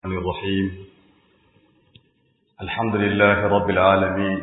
الرحيم الحمد لله رب العالمين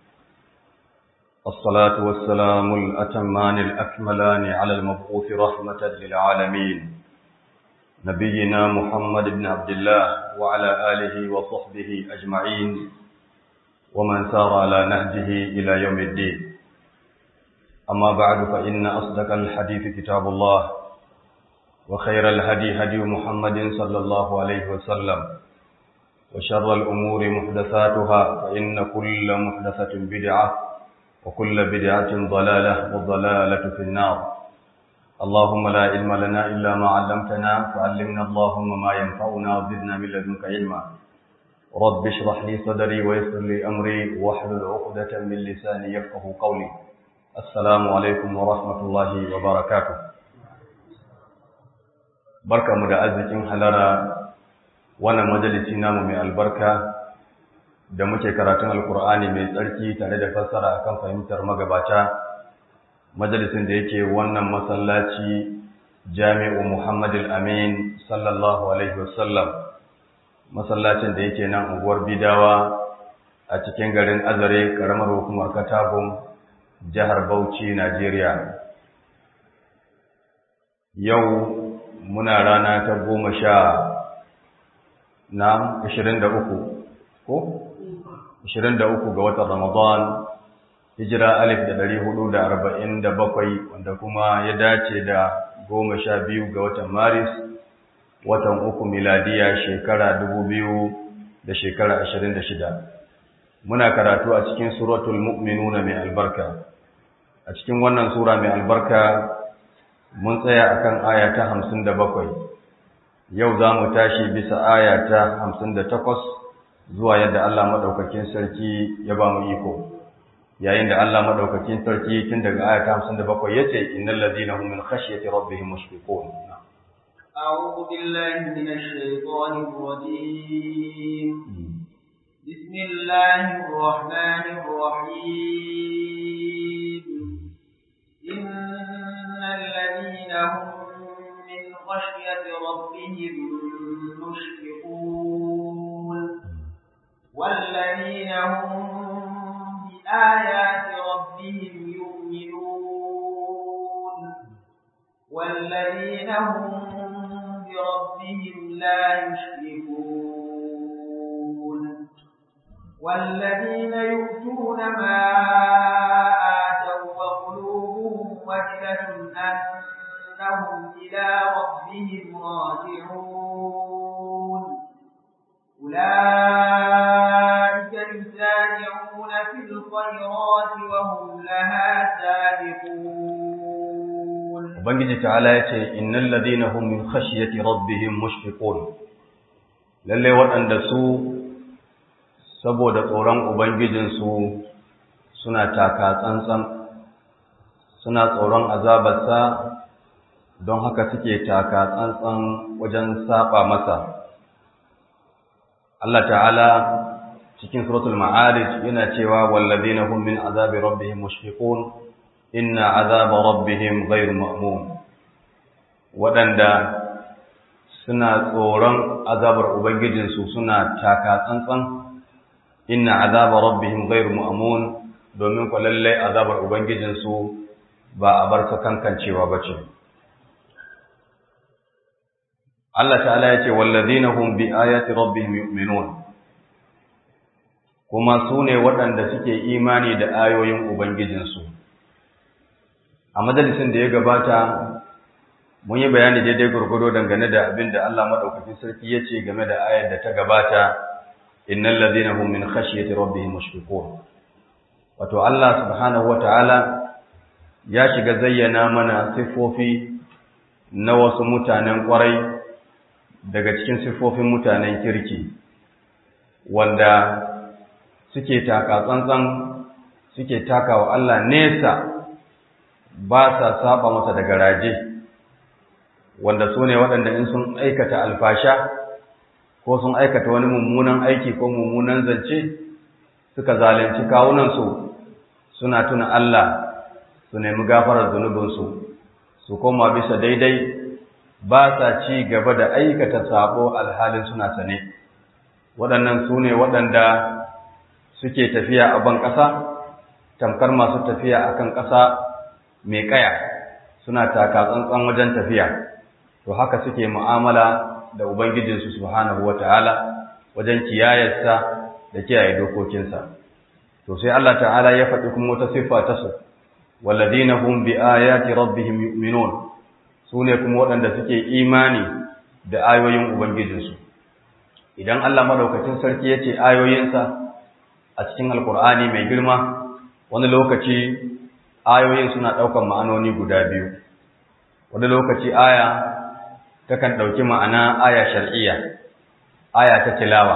الصلاة والسلام الأتمان الأكملان على المبعوث رحمة للعالمين نبينا محمد بن عبد الله وعلى آله وصحبه أجمعين ومن سار على نهجه إلى يوم الدين أما بعد فإن أصدق الحديث كتاب الله وخير الهدي هدي محمد صلى الله عليه وسلم وشر الأمور محدثاتها فإن كل محدثة بدعة وكل بدعة ضلالة والضلالة في النار اللهم لا علم لنا إلا ما علمتنا فعلمنا اللهم ما ينفعنا وزدنا من لدنك علما رب اشرح لي صدري ويسر لي أمري واحلل عقدة من لساني يفقه قولي السلام عليكم ورحمة الله وبركاته barka mu da arzikin halara wannan majalisi namu mai albarka da muke karatun alkur'ani mai tsarki tare da fassara akan fahimtar magabata majalisin da yake wannan masallaci jami'u muhammad amin sallallahu alaihi wasallam masallacin da yake nan unguwar bidawa a cikin garin azare karamar hukumar katagun jihar bauchi najeriya yau muna rana ta goma sha na ashirin da uku ko? ashirin da uku ga watan ramadan hijira alif da dari hudu da arba'in da bakwai wanda kuma ya dace da goma sha biyu ga watan maris watan uku miladiya shekara dubu biyu da shekara ashirin da shida muna karatu a cikin suratul mu'minuna mai albarka a cikin wannan sura mai albarka mun tsaya akan aya ta hamsin da bakwai yau za mu tashi bisa aya ta hamsin da takwas zuwa yadda Allah maɗaukakin sarki ya ba mu iko yayin da Allah maɗaukakin sarki tun daga aya ta hamsin da bakwai ya ce innal ladina hum min khashyati rabbihim mushfiqun أعوذ بالله من الشيطان الرجيم بسم الله الرحمن الرحيم إن الذين هم من خشية ربهم مشفقون والذين هم بآيات ربهم يؤمنون والذين هم بربهم لا يشركون والذين يؤتون ما آتوا وقلوبهم وجلة أنهم إلى ربهم راجعون أولئك يسارعون في الخيرات وهم لها سابقون Ubangiji ta'ala ya ce, Innan ladina hum min khashiyati rabbihim mushfiqun lalle waɗanda su saboda tsoron Ubangijinsu suna taka tsantsan, suna tsoron azabarsa don haka suke taka tsantsan wajen saba masa. Allah ta'ala cikin suratul ma'arij yana cewa wallazina hum min azabi rabbihim mushfiqun inna azaba rabbihim ghayr ma'mun wadanda suna tsoron azabar ubangijinsu suna taka tsantsan inna azaba rabbihim ghayr ma'mun domin ko lalle azabar ubangijinsu ba a bar ta kankancewa bace Allah ta'ala ya ce wallazina hum bi ayati rabbihim yu'minun kuma su ne waɗanda suke imani da ayoyin ubangijinsu a majalisin da ya gabata mun yi bayani daidai gurgudo dangane da abin da Allah madaukakin sarki ya ce game da ayar da ta gabata innal ladina hum min khashyati rabbihim mushfiqun wato Allah subhanahu wataala ya shiga zayyana mana sifofi na wasu mutanen kwarai daga cikin siffofin mutanen kirki wanda suke taka tsantsan suke taka wa Allah nesa ba sa saba masa da garaje wanda su ne waɗanda in sun aikata alfasha ko sun aikata wani mummunan aiki ko mummunan zance suka zalunci kawunansu suna tuna Allah su nemi gafarar zunubinsu su koma bisa daidai ba sa ci gaba da aikata sabo alhalin suna sane waɗannan su ne waɗanda suke tafiya a ban ƙasa tamkar masu tafiya a kan ƙasa mai ƙaya suna taka tsantsan wajen tafiya to haka suke mu'amala da ubangijinsu subhanahu wata'ala wajen kiyayarsa da kiyaye dokokinsa to sai Allah ta'ala ya faɗi kuma wata siffa ta su walladina hum bi ayati rabbihim yu'minun sune kuma waɗanda suke imani da ayoyin ubangijinsu idan Allah madaukakin sarki yace ayoyinsa a cikin alkur'ani mai girma wani lokaci ayoyin suna ɗaukan ma'anoni guda biyu wani lokaci aya takan ɗauki ma'ana aya shar'iyya aya ta tilawa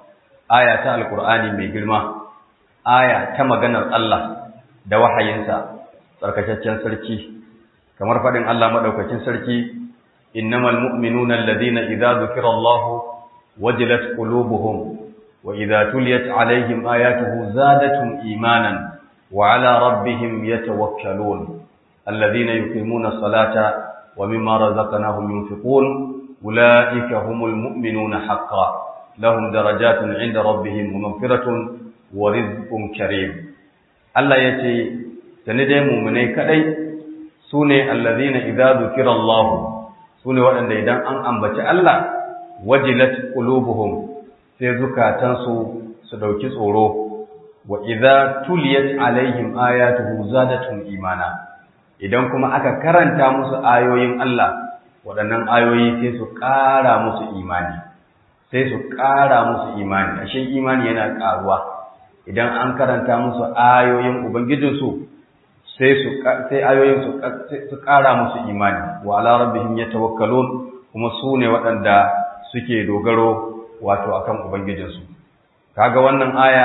aya ta alkur'ani mai girma aya ta maganar Allah da wahayinsa tsarkakaccen sarki kamar faɗin Allah maɗaukakin sarki innamal mu'minuna alladhina idza dhukira Allah wajilat qulubuhum wa idza tuliyat alaihim ayatuhu zadatuhum imanan wa ala rabbihim yatawakkalun alladhina yuqimuna as-salata wa mimma razaqnahum yunfiqun ulaika humul mu'minuna haqqan lahum darajatun 'inda rabbihim wa maghfiratun wa rizqun karim Allah yace sani dai mu'minai kadai sune allazina idza dhukira Allah sune waɗanda idan an ambaci Allah wajilat qulubuhum sai zukatansu su dauki tsoro wa idza tuliyat alaihim ayatuhu zadatuhum imana idan kuma aka karanta musu ayoyin Allah waɗannan ayoyi sai su ƙara musu imani sai su ƙara musu imani ashe imani yana ƙaruwa idan an karanta musu ayoyin ubangijinsu sai su sai ayoyin su su ƙara musu imani wa ala rabbihim yatawakkalun kuma su ne waɗanda suke dogaro wato akan ubangijinsu kaga wannan aya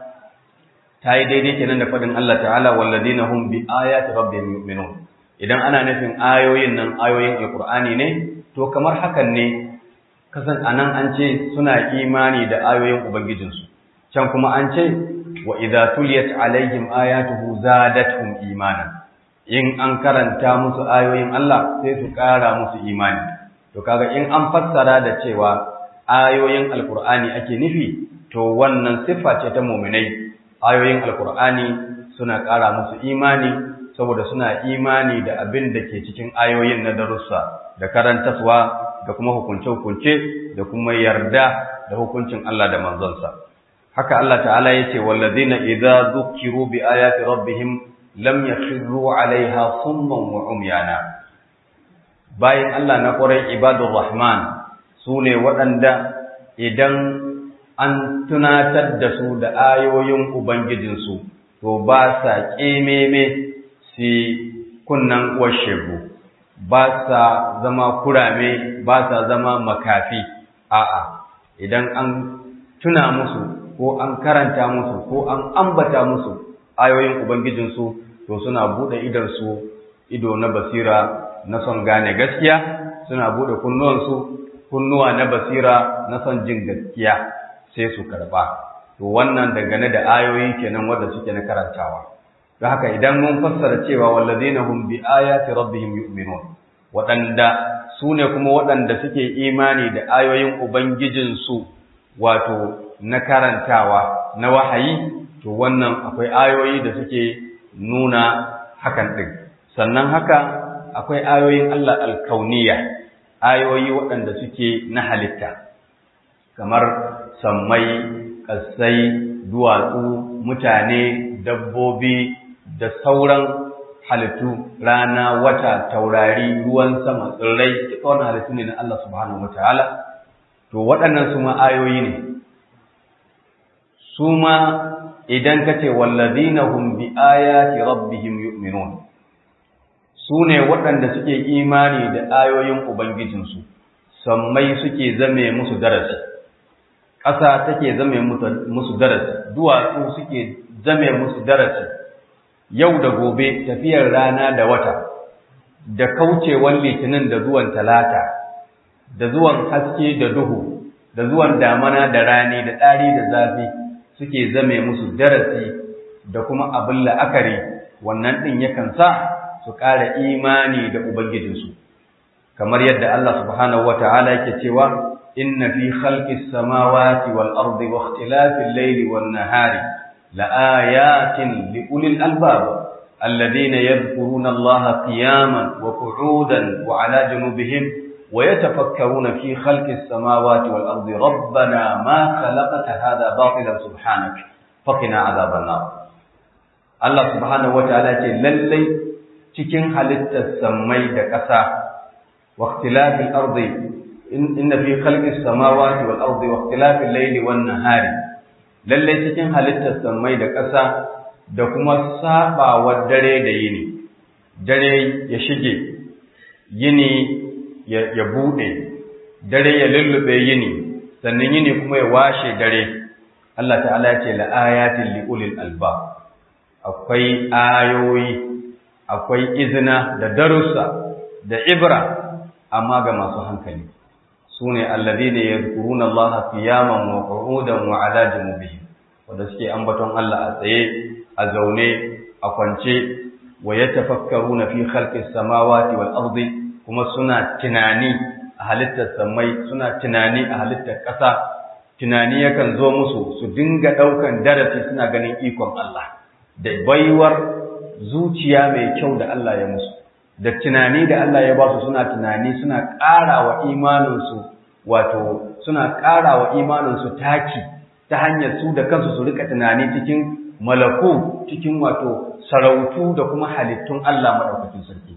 ta yi daidai kenan da faɗin Allah ta'ala walladina hum bi ayati rabbihim yu'minun idan ana nufin ayoyin nan ayoyin alqur'ani ne to kamar hakan ne kasan anan an ce suna imani da ayoyin ubangijinsu can kuma an ce wa idza tuliyat alaihim ayatuhu zadatuhum imanan in an karanta musu ayoyin Allah sai su ƙara musu imani to kaga in an fassara da cewa ayoyin alqur'ani ake nufi to wannan siffa ce ta mu'minai ayoyin alqur'ani suna ƙara musu imani saboda suna imani da abin da ke cikin ayoyin na darussa da karantaswa da kuma hukunce-hukunce da kuma yarda da hukuncin Allah da manzonsa haka Allah ta'ala yace wallazina idza dhukiru bi ayati rabbihim lam yakhiru 'alayha summan wa umyana bayan Allah na ƙwarai ibadur rahman sune waɗanda idan an tunatar da su da ayoyin ubangijinsu to ba sa ƙememe si kunnan uwar ba sa zama kurame ba sa zama makafi a'a idan an tuna musu ko an karanta musu ko an ambata musu ayoyin ubangijinsu to suna bude idansu ido na basira na son gane gaskiya suna bude kunnuwansu kunnuwa na basira na son jin gaskiya sai su karba to wannan dangane da ayoyi kenan wanda suke na karantawa don haka idan mun fassara cewa wallazina hum bi ayati rabbihim yu'minun waɗanda su ne kuma waɗanda suke imani da ayoyin ubangijinsu wato na karantawa na wahayi to wannan akwai ayoyi da suke nuna hakan ɗin sannan haka akwai ayoyin Allah alkauniya ayoyi waɗanda suke na halitta kamar sammai ƙasai duwatsu mutane dabbobi da sauran halittu rana wata taurari ruwan sama tsirrai duka wannan halittu ne na Allah subhanahu wataala to waɗannan su ma ayoyi ne su ma idan ka ce wallazina hum bi ayati rabbihim yu'minun su ne waɗanda suke imani da ayoyin ubangijinsu sammai suke zame musu darasi ƙasa take zame musu darasi duwatsu suke zame musu darasi yau da gobe tafiyar rana da wata da kaucewan litinin da zuwan talata da zuwan haske da duhu da zuwan damana da rani da ɗari da zafi suke zame musu darasi da kuma abin la'akari wannan ɗin yakan sa su ƙara imani da ubangijinsu kamar yadda Allah subhanahu wata'ala yake cewa inna fi khalqis samawati wal ardi wa ikhtilafil layli wan nahari laayatin liulil albab alladhina yadhkuruna Allaha qiyaman wa qu'udan wa 'ala junubihim ويتفكرون في خلق السماوات والأرض ربنا ما خلقت هذا باطلا سبحانك فقنا عذاب النار الله سبحانه وتعالى للي cikin halittar sammai da ƙasa wa ikhtilafil ardi inna fi khalqis samawati wal ardi wa ikhtilafil layli wan nahari lalle cikin halittar sammai da ƙasa da kuma sabawar dare da yini dare ya shige yini ya buɗe dare ya lullube yini sannan yini kuma ya washe dare Allah ta'ala ya ce la'ayatin li'ulil alba akwai ayoyi akwai izina da darussa da ibra amma ga masu hankali sune alladhina yadhkuruna Allah qiyaman wa qu'udan wa 'ala junubihim wanda suke ambaton Allah a tsaye a zaune a kwance wa yatafakkaruna fi khalqis samawati wal ardi kuma suna tunani a halittar samai suna tunani a halittar ƙasa tunani yakan zo musu su dinga ɗaukan darasi suna ganin ikon Allah da baiwar zuciya mai kyau da Allah ya musu da tunani da Allah ya ba su suna tunani suna ƙara wa imaninsu wato suna ƙara wa imaninsu taki ta hanyar su da kansu su rika tunani cikin malaku cikin wato sarautu da kuma halittun Allah maɗaukakin sarki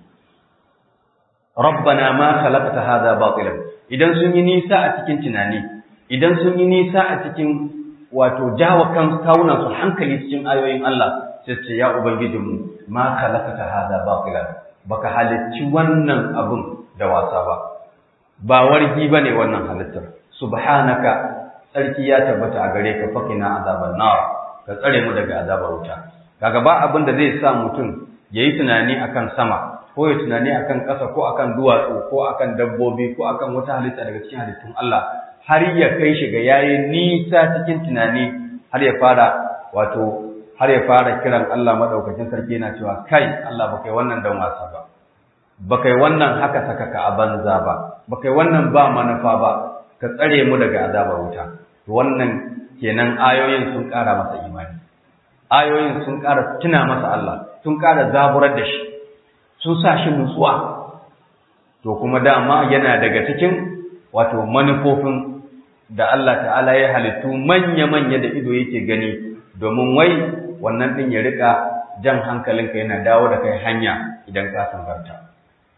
rabbana ma khalaqta hadha batilan idan sun yi nisa a cikin tunani idan sun yi nisa a cikin wato jawa kan kawunan su hankali cikin ayoyin Allah sai ce ya ubangijinmu ma khalaqta hadha batilan baka halicci wannan abun da wasa ba ba wargi bane wannan halittar subhanaka sarki ya tabbata a gare ka fakina azaban nar ka tsare mu daga azabar wuta kaga ba abin da zai sa mutum yayi tunani akan sama ko ya tunani akan ƙasa ko akan duwatsu ko akan dabbobi ko akan wata halitta daga cikin halittun Allah har ya kai shi ga yayi nisa cikin tunani har ya fara wato har ya fara kiran Allah madaukakin sarki yana cewa kai Allah baka yi wannan dan wasa ba baka yi wannan haka saka ka a banza ba baka yi wannan ba manufa ba ka tsare mu daga azabar wuta to wannan kenan ayoyin sun ƙara masa imani ayoyin sun ƙara tuna masa Allah sun ƙara zaburar da shi sun sa shi nutsuwa to kuma dama yana daga cikin wato manufofin da Allah ta'ala ya halittu manya-manya da ido yake gani domin wai wannan ɗin ya rika jan hankalinka yana dawo da kai hanya idan ka sangarta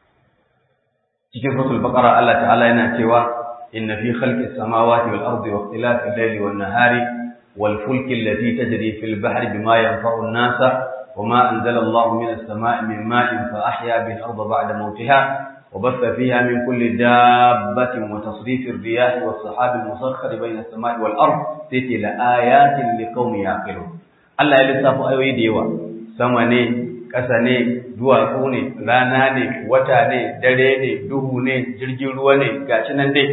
cikin suratul baqara Allah ta'ala yana cewa inna fi khalqis samawati wal ardi wa ikhtilafil layli wan nahari wal fulki allati tajri fil bahri bima yanfa'u an-nasa وما أنزل الله من السماء من ماء فأحيا به الأرض بعد موتها وبث فيها من كل دابة وتصريف الرياح والسحاب المسخر بين السماء والأرض تيتي لآيات لقوم يعقلون الله يلسف أيوي ديوا سمني ƙasa ne duwatsu ne rana ne wata ne dare ne duhu ne jirgin ruwa ne gashi nan dai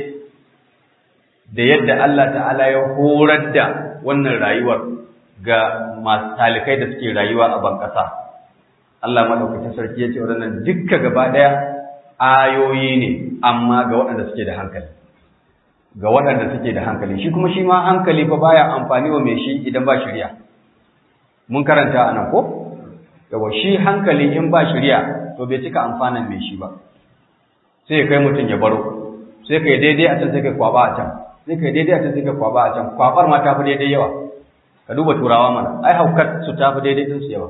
da yadda Allah ta'ala ya horar da wannan rayuwar ga masu talikai da suke rayuwa a bankasa Allah madaukakin sarki ya ce waɗannan dukka gaba ɗaya ayoyi ne amma ga waɗanda suke da hankali ga waɗanda suke da hankali shi kuma shi ma hankali fa baya amfani wa mai shi idan ba shari'a mun karanta a nan ko yawa shi hankali in ba shari'a to bai cika amfanan mai shi ba sai ya kai mutum ya baro sai kai daidai a can sai kai kwaba a can sai kai daidai a can sai kai kwaba a can kwabar ma ta fi daidai yawa ka duba turawa mana ai haukar su tafi daidai din su yawa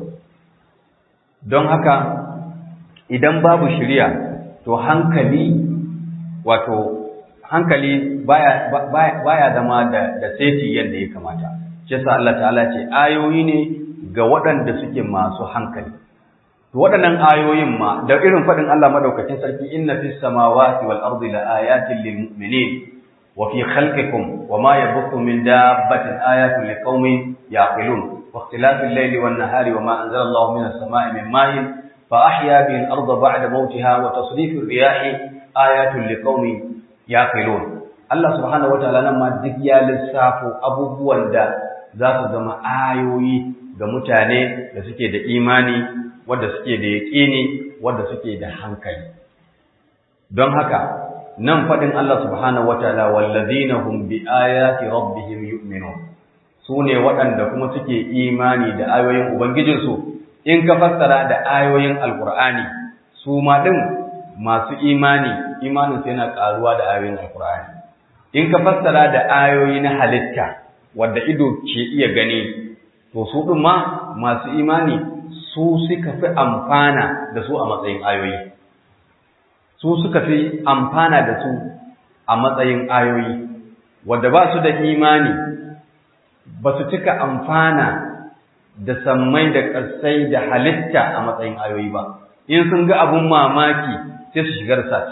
don haka idan babu shiriya to hankali wato hankali baya baya, baya zama da da seti yadda ya kamata shi yasa Allah ta'ala ce ayoyi ne ga waɗanda suke masu hankali to waɗannan ayoyin ma da irin faɗin Allah madaukakin sarki inna fis samawati wal ardi la ayatin lil mu'minin وفي خلقكم وما يبث من دابة آيات لقوم يعقلون واختلاف الليل والنهار وما أنزل الله من السماء من ماء فأحيا به الأرض بعد موتها وتصريف الرياح آيات لقوم يعقلون الله سبحانه وتعالى لما ذكيا للسافو أبوبوان دا ذات زما آيوي ga mutane da suke da imani wadda suke da yaƙini wadda suke da hankali don haka nan faɗin Allah subhanahu wataala wallazina hum bi ayati rabbihim yu'minun su ne waɗanda kuma suke imani da ayoyin ubangijinsu in ka fassara da ayoyin alkur'ani su ma ɗin masu imani imanin sai yana ƙaruwa da ayoyin alkur'ani in ka fassara da ayoyi na halitta wadda ido ke iya gani to su ɗin ma masu imani su suka fi amfana da su a matsayin ayoyi su suka fi amfana da su a matsayin ayoyi wadda ba su da imani ba su cika amfana da sammai da ƙasai da halitta a matsayin ayoyi ba in sun ga abun mamaki sai su shiga research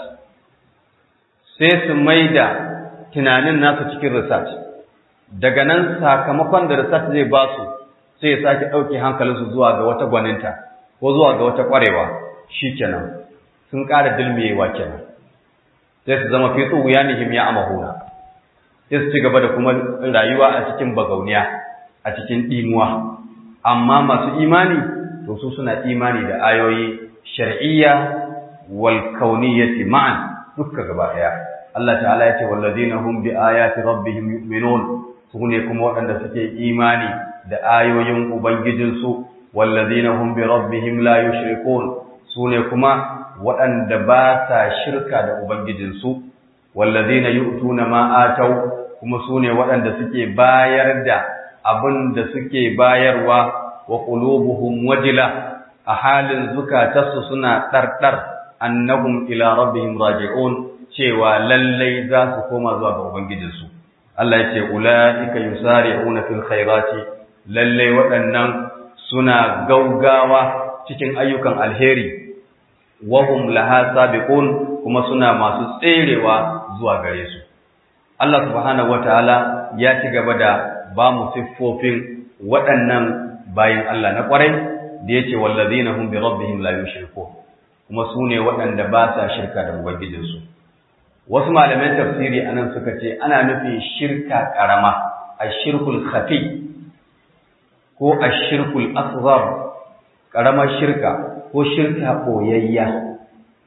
sai su mai da tunanin nasu cikin research daga nan sakamakon da research zai ba su sai ya sake ɗauke hankalinsu zuwa ga wata gwaninta ko zuwa ga wata ƙwarewa shi kenan sun ƙara dilmiyewa kenan sai su zama fi tsuwu ya nihim ya amahuna sai su ci gaba da kuma rayuwa a cikin bagauniya a cikin ɗimuwa amma masu imani to su suna imani da ayoyi shar'iyya wal kauniyyati ma'an dukka gaba ɗaya Allah ta'ala ya ce wallazina hum bi ayati rabbihim yu'minun su ne kuma waɗanda suke imani da ayoyin ubangijinsu wallazina hum bi rabbihim la yushrikun su ne kuma waɗanda ba sa shirka da ubangijinsu wallazina yu'tuna ma atau kuma su ne waɗanda suke bayar da abin da suke bayarwa wa qulubuhum wajila a halin zukatarsu suna ɗarɗar annahum ila rabbihim raji'un cewa lallai za su koma zuwa ga ubangijinsu Allah ya ce ulaika yusari'una fil khairati lallai waɗannan suna gaugawa cikin ayyukan alheri wahum laha sabiqun kuma suna masu tserewa zuwa gare su Allah subhanahu wataala ya ci gaba da ba mu siffofin waɗannan bayin Allah na ƙwarai da yace wallazina hum bi rabbihim la yushrikun kuma su ne waɗanda ba sa shirka da ubangijinsu wasu malaman tafsiri anan suka ce ana nufin shirka ƙarama ashirkul khafi ko ashirkul asghar ƙaramar shirka ko shirka ɓoyayya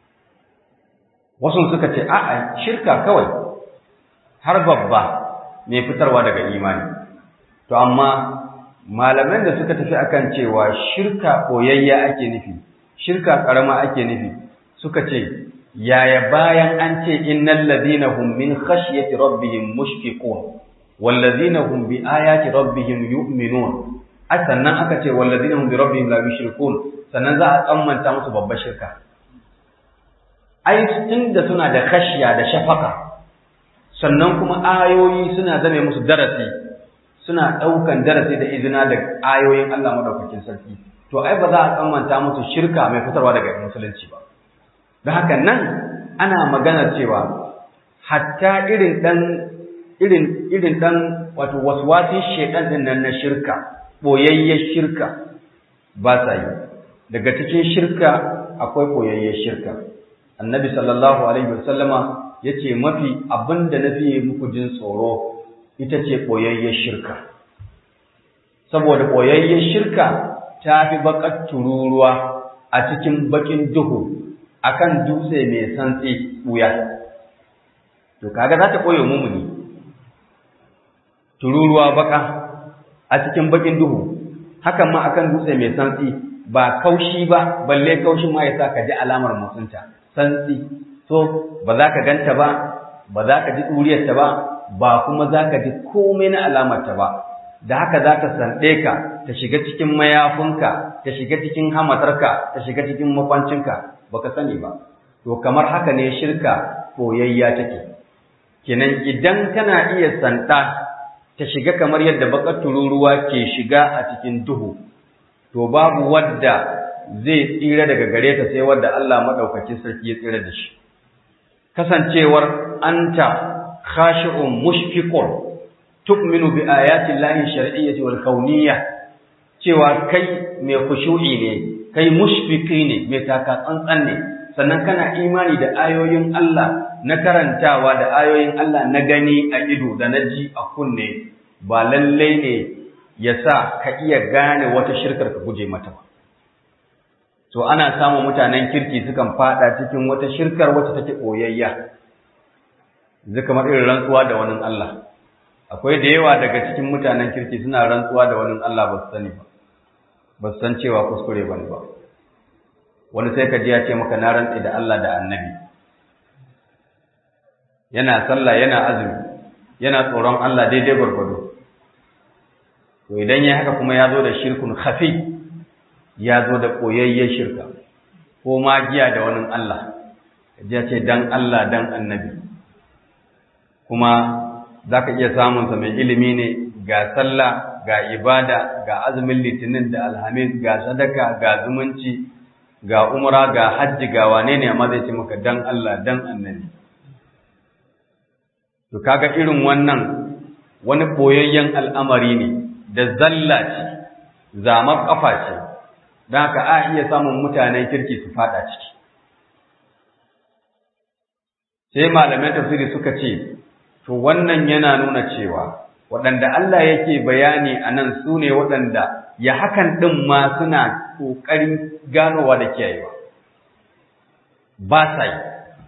wasu suka ce a'a shirka kawai har babba mai fitarwa daga imani to amma malaman da suka tafi akan cewa shirka ɓoyayya ake nufi shirka ƙarama ake nufi suka ce yaya bayan an ce innal ladina hum min khashyati rabbihim mushfiqun wal ladina hum bi ayati rabbihim yu'minun sannan aka ce wal ladina hum bi rabbihim la yushrikun sannan za a tsammanta musu babbar shirka ai tunda suna da khashya da shafaka sannan kuma ayoyi suna zame musu darasi suna ɗaukan darasi da izina da ayoyin Allah madaukakin sarki to ai ba za a tsammanta musu shirka mai fitarwa daga musulunci ba da haka nan ana magana cewa hatta irin dan irin irin dan wato waswasin shedan din nan na shirka boyayyar shirka ba sa yi daga cikin shirka akwai boyayyar shirka annabi sallallahu alaihi wasallama yace mafi abinda nafi muku jin tsoro ita ce boyayyar shirka saboda boyayyar shirka ta fi bakar tururuwa a cikin bakin duhu akan dutse mai santsi wuya to kaga za ta koyo mumuni tururuwa baka a cikin bakin duhu hakan ma akan dutse mai santsi ba kaushi ba balle kaushin ma yasa ka ji alamar mutunta santsi so ba za ka ganta ba ba za ka ji duriyarta ba ba kuma za ka ji komai na alamarta ba da haka za ta sanɗe ka ta shiga cikin mayafinka ta shiga cikin hamatarka ta shiga cikin makwancinka baka sani ba to kamar haka ne shirka koyayya take kenan idan kana iya sanda ta shiga kamar yadda bakar tururuwa ke shiga a cikin duhu to babu wadda zai tsira daga gare ta sai wadda Allah madaukakin sarki ya tsira da shi kasancewar anta khashi'un mushfiqun tu'minu bi ayati llahi shar'iyyati wal kauniyyah cewa kai mai khushu'i ne kai mushfiki ne mai taka tsantsan ne sannan kana imani da ayoyin Allah na karantawa da ayoyin Allah na gani a ido da na ji a kunne ba lallai ne ya sa ka iya gane wata shirkar ka guje mata ba to ana samun mutanen kirki sukan fada cikin wata shirkar wacce take koyayya zai kamar irin rantsuwa da wani Allah akwai da yawa daga cikin mutanen kirki suna rantsuwa da wani Allah ba su sani ba ba su san cewa kuskure ba ne ba wani sai ka ji ya ce maka na rantsi da Allah da annabi yana sallah yana azumi yana tsoron Allah daidai gwargwado to idan ya haka kuma ya zo da shirkun khafi ya zo da koyayyen shirka ko magiya da wani Allah ya ce dan Allah dan annabi kuma za ka iya samunsa mai ilimi ne ga sallah ga ibada ga azumin litinin da alhamis ga sadaka ga zumunci ga umra ga hajji ga wane ne amma zai ce maka dan Allah dan annabi to kaga irin wannan wani boyayyen al'amari ne da zalla ce zamar kafa ce don haka a iya samun mutanen kirki su fada ciki sai malaman tafsiri suka ce to wannan yana nuna cewa waɗanda Allah yake bayani a nan su ne waɗanda ya hakan ɗin ma suna ƙoƙarin ganowa da kiyayewa ba sa yi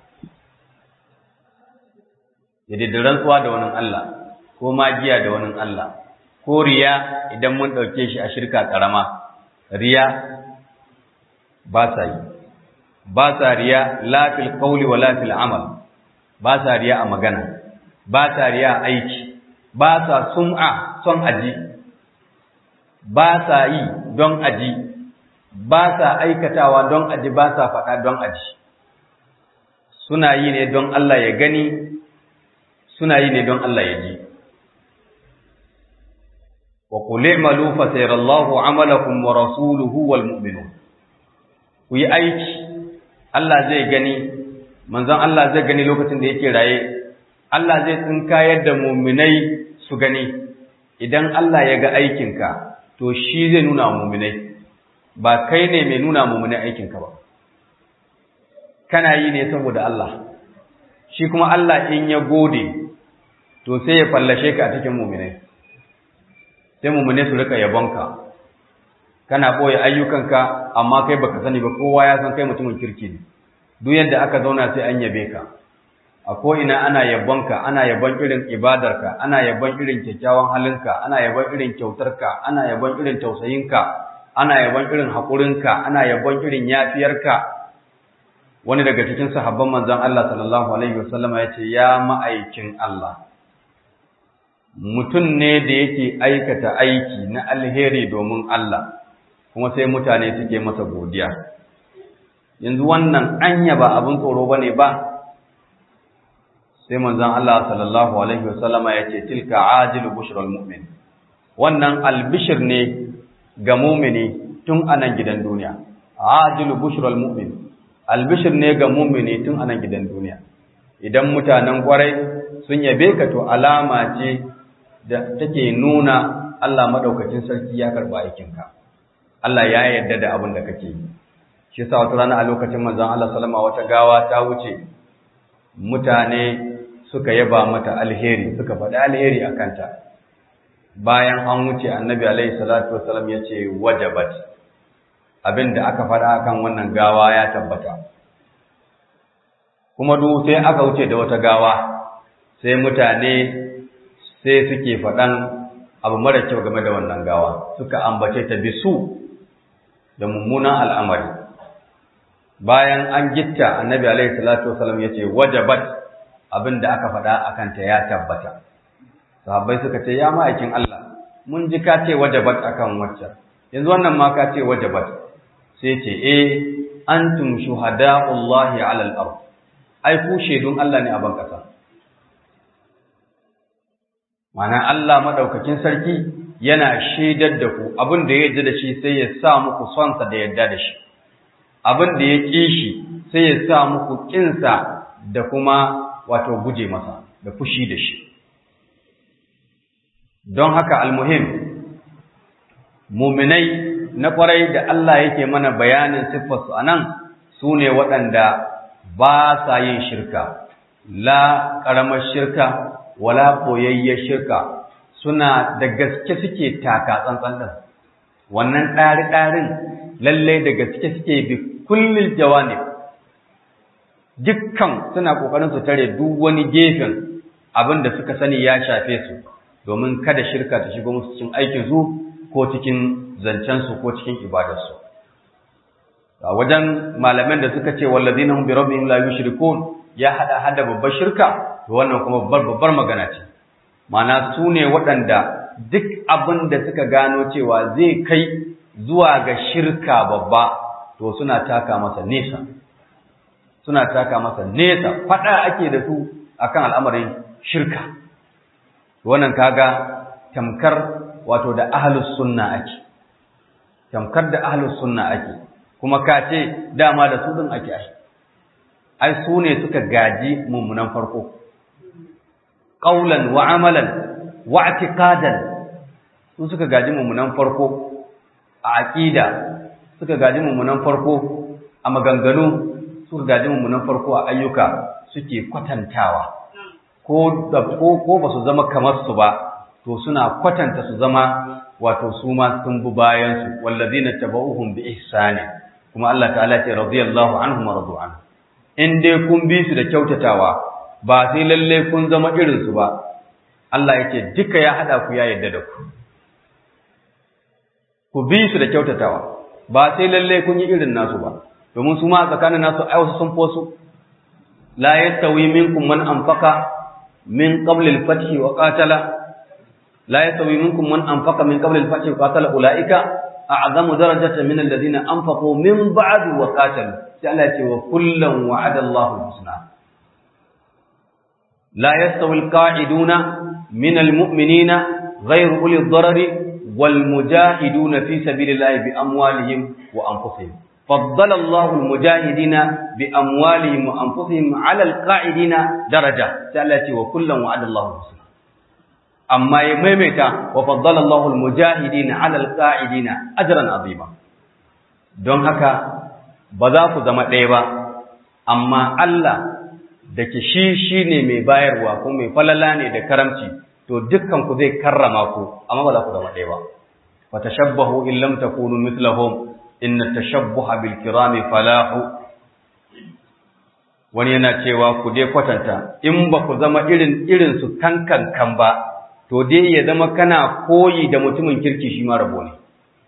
ya rantsuwa da wani Allah ko magiya da wani Allah ko riya idan mun ɗauke shi a shirka ƙarama riya ba sa yi ba sa riya lafil ƙauli wa lafil amal ba sa riya a magana ba sa riya a aiki ba sa sum'a son aji ba sa yi don aji ba sa aikatawa don aji ba sa faɗa don aji suna yi ne don Allah ya gani suna yi ne don Allah ya ji wa qul i'malu fa sayarallahu 'amalakum wa rasuluhu wal mu'minun ku yi aiki Allah zai gani manzon Allah zai gani lokacin da yake raye Allah zai tsinkayar da mu'minai su gani idan Allah ya ga aikinka to shi zai nuna mu'minai ba kai ne mai nuna mu'minai aikinka ba kana yi ne saboda Allah shi kuma Allah in ya gode to sai ya fallashe ka a cikin mu'minai sai mu'minai su rika yabonka kana boye ayyukanka amma kai baka sani ba kowa ya san kai mutumin kirki ne duk yadda aka zauna sai an yabe ka a ko ina ana yabonka ana yabon irin ibadarka ana yabon irin kyakkyawan halinka ana yabon irin kyautarka ana yabon irin tausayinka ana yabon irin haƙurinka ana yabon irin yafiyarka wani daga cikin sahabban manzon Allah sallallahu alaihi wasallama ya ce ya ma'aikin Allah mutum ne da yake aikata aiki na alheri domin Allah kuma sai mutane suke masa godiya yanzu wannan anya ba abin tsoro bane ba sai manzon Allah sallallahu alaihi wasallama ya ce tilka ajilu bushral mu'min wannan albishir ne ga mu'mini tun anan gidan duniya ajilu bushral mu'min albishir ne ga mu'mini tun anan gidan duniya idan mutanen kwarai sun yabe ka to alama ce da take nuna Allah madaukakin sarki ya karba aikinka Allah ya yarda da abin da kake yi shi yasa wata rana a lokacin manzon Allah sallama wata gawa ta wuce mutane suka yaba mata alheri suka faɗi alheri a kanta bayan an wuce annabi alaihi salatu wasalam ya ce wajabat abin da aka faɗa akan wannan gawa ya tabbata kuma duk sai aka wuce da wata gawa sai mutane sai suke faɗan abu mara kyau game da wannan gawa suka ambace ta bisu da mummunan al'amari bayan an gitta annabi alaihi salatu wasalam ya ce wajabat abin da aka faɗa a kanta ya tabbata sahabbai suka ce ya ma'aikin Allah mun ji ka ce wajabat akan waccan yanzu wannan ma ka ce wajabat sai ce eh antum shuhada'ullahi 'ala al-ard ai ku shedun Allah ne a ban kasa Mana Allah madaukakin sarki yana shaidar da ku abin da ya yarda da shi sai ya sa muku sonsa da yarda da shi abin da ya ƙi shi sai ya sa muku ƙinsa da kuma wato guje masa da fushi da shi don haka almuhim muminai na kwarai da Allah yake mana bayanin siffarsu a nan su ne waɗanda ba sa yin shirka la ƙaramar shirka wala ɓoyayyar shirka suna da gaske suke taka tsantsan ɗin wannan ɗari-ɗarin lalle da gaske suke bi kullil jawanib dukkan suna kokarin su tare duk wani gefen abin da suka sani ya shafe su domin kada shirka ta shigo musu cikin aikin su ko cikin zancen su ko cikin ibadar su a wajen malaman da suka ce wallazina hum bi rabbihim la yushrikun ya hada hada babbar shirka to wannan kuma babbar babbar magana ce ma'ana su ne waɗanda duk abin da suka gano cewa zai kai zuwa ga shirka babba to suna taka masa nesa suna taka masa nesa faɗa ake da su akan al'amarin shirka wannan kaga tamkar wato da ahlus sunna ake tamkar da ahlus sunna ake kuma ka ce dama da su din ake ai ai su ne suka gaji mummunan farko qaulan wa amalan wa i'tiqadan su suka gaji mummunan farko a aqida suka gaji mummunan farko a maganganu suka gaji mummunan farko a ayyuka suke kwatantawa ko da ko ko ba su zama kamar su ba to suna kwatanta su zama wato su ma sun bi bayan su wallazina tabauhum bi ihsani kuma Allah ta'ala ce radiyallahu anhum wa radu anhu in dai kun bi su da kyautatawa ba sai lalle kun zama irin su ba Allah yake duka ya hada ku ya yarda da ku ku bi su da kyautatawa ba sai lalle kun yi irin nasu ba domin su ma a tsakanin nasu ai wasu sun fosu la yastawi minkum man anfaqa min qabl al-fath wa qatala la yastawi minkum man anfaqa min qabl al-fath wa qatala ulaika a'zamu darajatan min alladhina anfaqu min ba'd wa qatalu sai Allah ya ce wa kullan wa'ada Allahu al-husna la yastawi al-qa'iduna min al-mu'minina ghayru uli ad-darari والمجاهدون في سبيل الله بأموالهم وأنفسهم فضل الله المجاهدين بأموالهم وأنفسهم على القاعدين درجة سألتي وكلا وعد الله الحسنى أما يميمتا وفضل الله المجاهدين على القاعدين أجرا عظيما don haka ba za ku zama ɗaya ba amma Allah da ke shi shi ne mai bayarwa ko mai falala ne da karamci to dukkan ku zai karrama ku amma ba za ku zama ɗaya ba fa tashabbahu in lam takunu mithlahum inna tashabbuha bil kirami falahu wani yana cewa ku dai kwatanta in ba ku zama irin irin su kankan kan ba to dai ya zama kana koyi da mutumin kirki shi ma rabo ne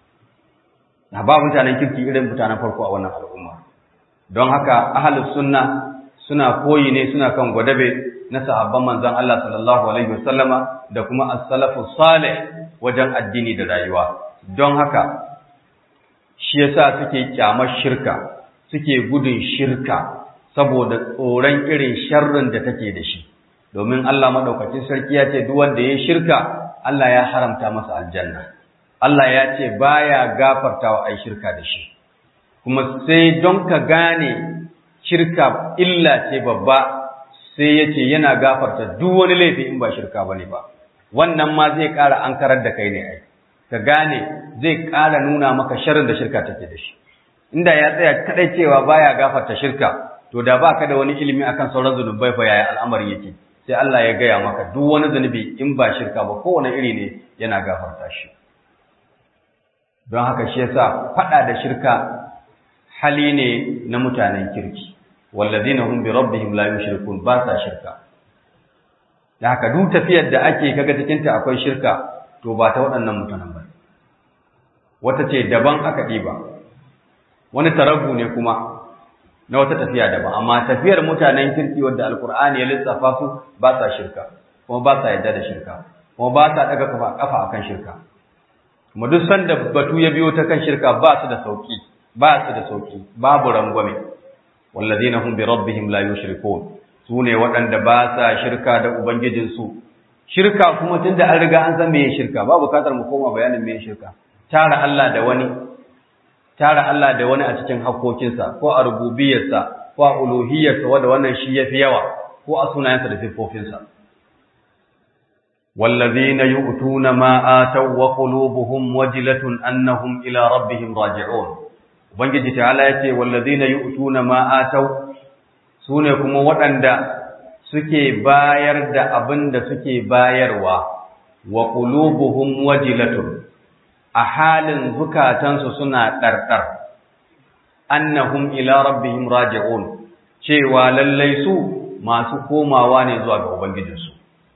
na ba mutanen kirki irin mutanen farko a wannan al'umma don haka ahlus sunna suna koyi ne suna kan gwadabe na sahabban manzon Allah sallallahu alaihi wasallama da kuma as-salafu salih wajen addini da rayuwa don haka shi yasa suke kyamar shirka suke gudun shirka saboda tsoron irin sharrin da take da shi domin Allah madaukakin sarki ya ce duk wanda ya shirka Allah ya haramta masa aljanna Allah ya ce baya gafartawa ai shirka da shi kuma sai don ka gane shirka illa ce babba sai ya ce yana gafarta duk wani laifi in ba shirka ba ne ba wannan ma zai ƙara an karar da kai ne ai ka gane zai ƙara nuna maka sharrin da shirka take da shi inda ya tsaya kadai cewa baya gafarta shirka to da ba ka da wani ilimi akan sauran zunubai fa yaya al'amari yake sai Allah ya gaya maka duk wani zunubi in ba shirka ba kowane iri ne yana gafarta shi don haka shi yasa faɗa da shirka hali ne na mutanen kirki wallazina hum bi rabbihim la yushrikun ba sa shirka da haka duk tafiyar da ake kaga cikin ta akwai shirka to ba ta waɗannan mutanen ba wata ce daban aka ɗiba wani taragu ne kuma na wata tafiya daban amma tafiyar mutanen kirki wadda alkur'ani ya lissafa su ba sa shirka kuma ba sa yadda da shirka kuma ba sa daga kafa kafa akan shirka kuma duk sanda batu ya biyo ta kan shirka ba su da sauki ba su da sauki babu rangwame wallazina hum bi rabbihim la yushrikun sune waɗanda ba sa shirka da ubangijinsu shirka kuma tunda an riga an san meye shirka ba bukatar mu koma bayanin meye shirka tara Allah da wani tara Allah da wani a cikin hakokinsa ko a rububiyarsa ko a uluhiyarsa wanda wannan shi yafi yawa ko a sunayensa da siffofinsa wallazina yu'tuna ma ataw wa qulubuhum wajilatun annahum ila rabbihim raji'un ubangiji ta'ala yace wallazina yu'tuna ma ataw sune kuma waɗanda suke bayar da abin da suke bayarwa wa qulubuhum wajilatun a halin zukatansu suna ɗarɗar annahum ila rabbihim raji'un cewa lallai su masu komawa ne zuwa ga ubangijinsu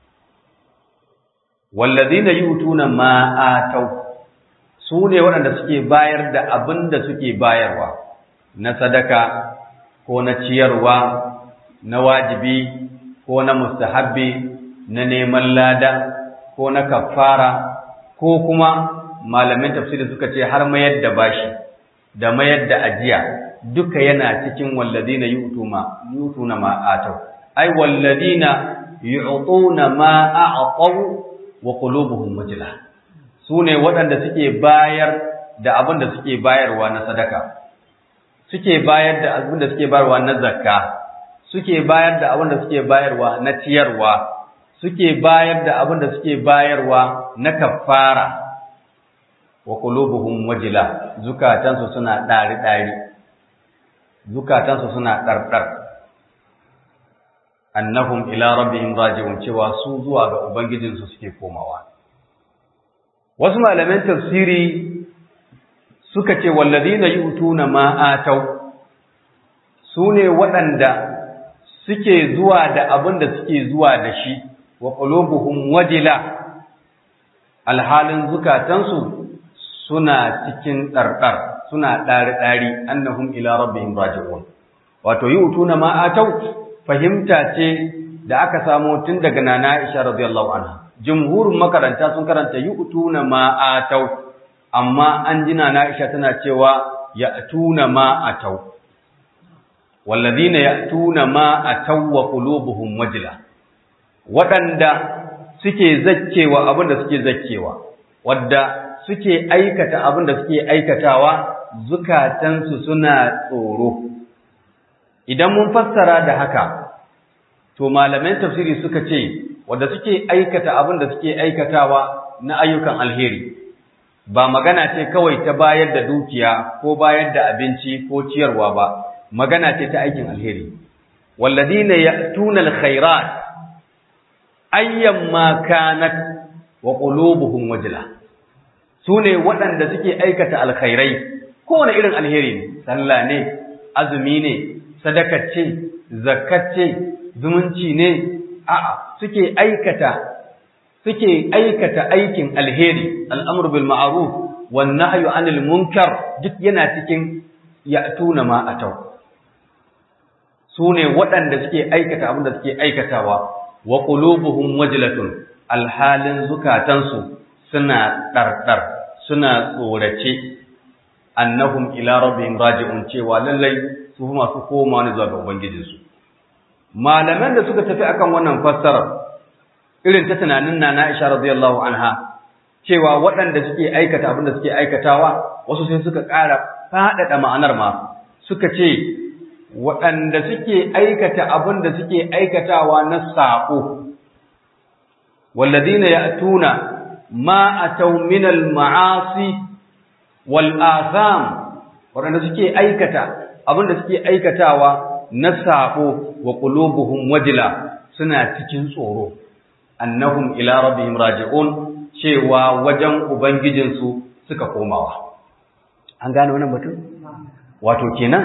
wallazina yutuna ma atau su ne waɗanda suke bayar da abin da suke bayarwa na sadaka ko na ciyarwa na wajibi ko na mustahabbi na neman lada ko na kafara ko kuma malamin tafsiri suka ce har mayar da bashi da mayar da ajiya duka yana cikin walladina yutuma yutuna ma atau ai walladina yu'tuna ma a'taw wa qulubuhum wajila sune waɗanda suke bayar da abin da suke bayarwa na sadaka suke bayar da abin da suke bayarwa na zakka suke bayar da abin da suke bayarwa na ciyarwa suke bayar da abin da suke bayarwa na kafara wa qulubuhum wajila zukatansu suna dari dari zukatansu suna dardar annahum ila rabbihim raji'un cewa su zuwa ga ubangijinsu suke komawa wasu malaman tafsiri suka ce wallazina yu'tuna ma atau sune waɗanda suke zuwa da abin da suke zuwa da shi wa qulubuhum wajila alhalin zukatansu suna cikin ɗarɗar suna ɗari-ɗari annahum ila rabbihim raji'un wato yu'tuna ma atau fahimta ce da aka samo tun daga nana Aisha radiyallahu anha jumhurin makaranta sun karanta yu'tuna ma atau amma an ji nana Aisha tana cewa ya'tuna ma atau walladhina ya'tuna ma atau wa qulubuhum wajila waɗanda suke zakkewa abin da suke zakkewa wadda suke aikata abin da suke aikatawa zukatansu suna tsoro idan mun fassara da haka to malaman tafsiri suka ce wadda suke aikata abin da suke aikatawa na ayyukan alheri ba magana ce kawai ta bayar da dukiya ko bayar da abinci ko ciyarwa ba magana ce ta aikin alheri walladina ya'tuna alkhairat ayyamma kanat wa qulubuhum wajla sune waɗanda suke aikata alkhairai kowane irin alheri ne sallah ne azumi ne sadaka ce zakat ce zumunci ne a'a suke aikata suke aikata aikin alheri al'amru bil ma'ruf wan nahyu anil munkar duk yana cikin ya'tuna ma atau sune waɗanda suke aikata abin da suke aikatawa wa qulubuhum wajlatun alhalin zukatansu suna ɗarɗar suna tsorace annahum ila rabbihim raji'un cewa lallai su masu koma ne zuwa ga ubangijinsu malaman da suka tafi akan wannan fassara irin ta tunanin nana Aisha radiyallahu anha cewa waɗanda suke aikata abin da suke aikatawa wasu sai suka ƙara faɗaɗa ma'anar ma suka ce waɗanda suke aikata abin da suke aikatawa na saƙo walladina ya'tuna ma ataw min al-ma'asi wal atham waɗanda suke aikata abin da suke aikatawa na saƙo wa qulubuhum wajila suna cikin tsoro annahum ila rabbihim raji'un cewa wajen ubangijinsu suka komawa an gane wannan batun wato kenan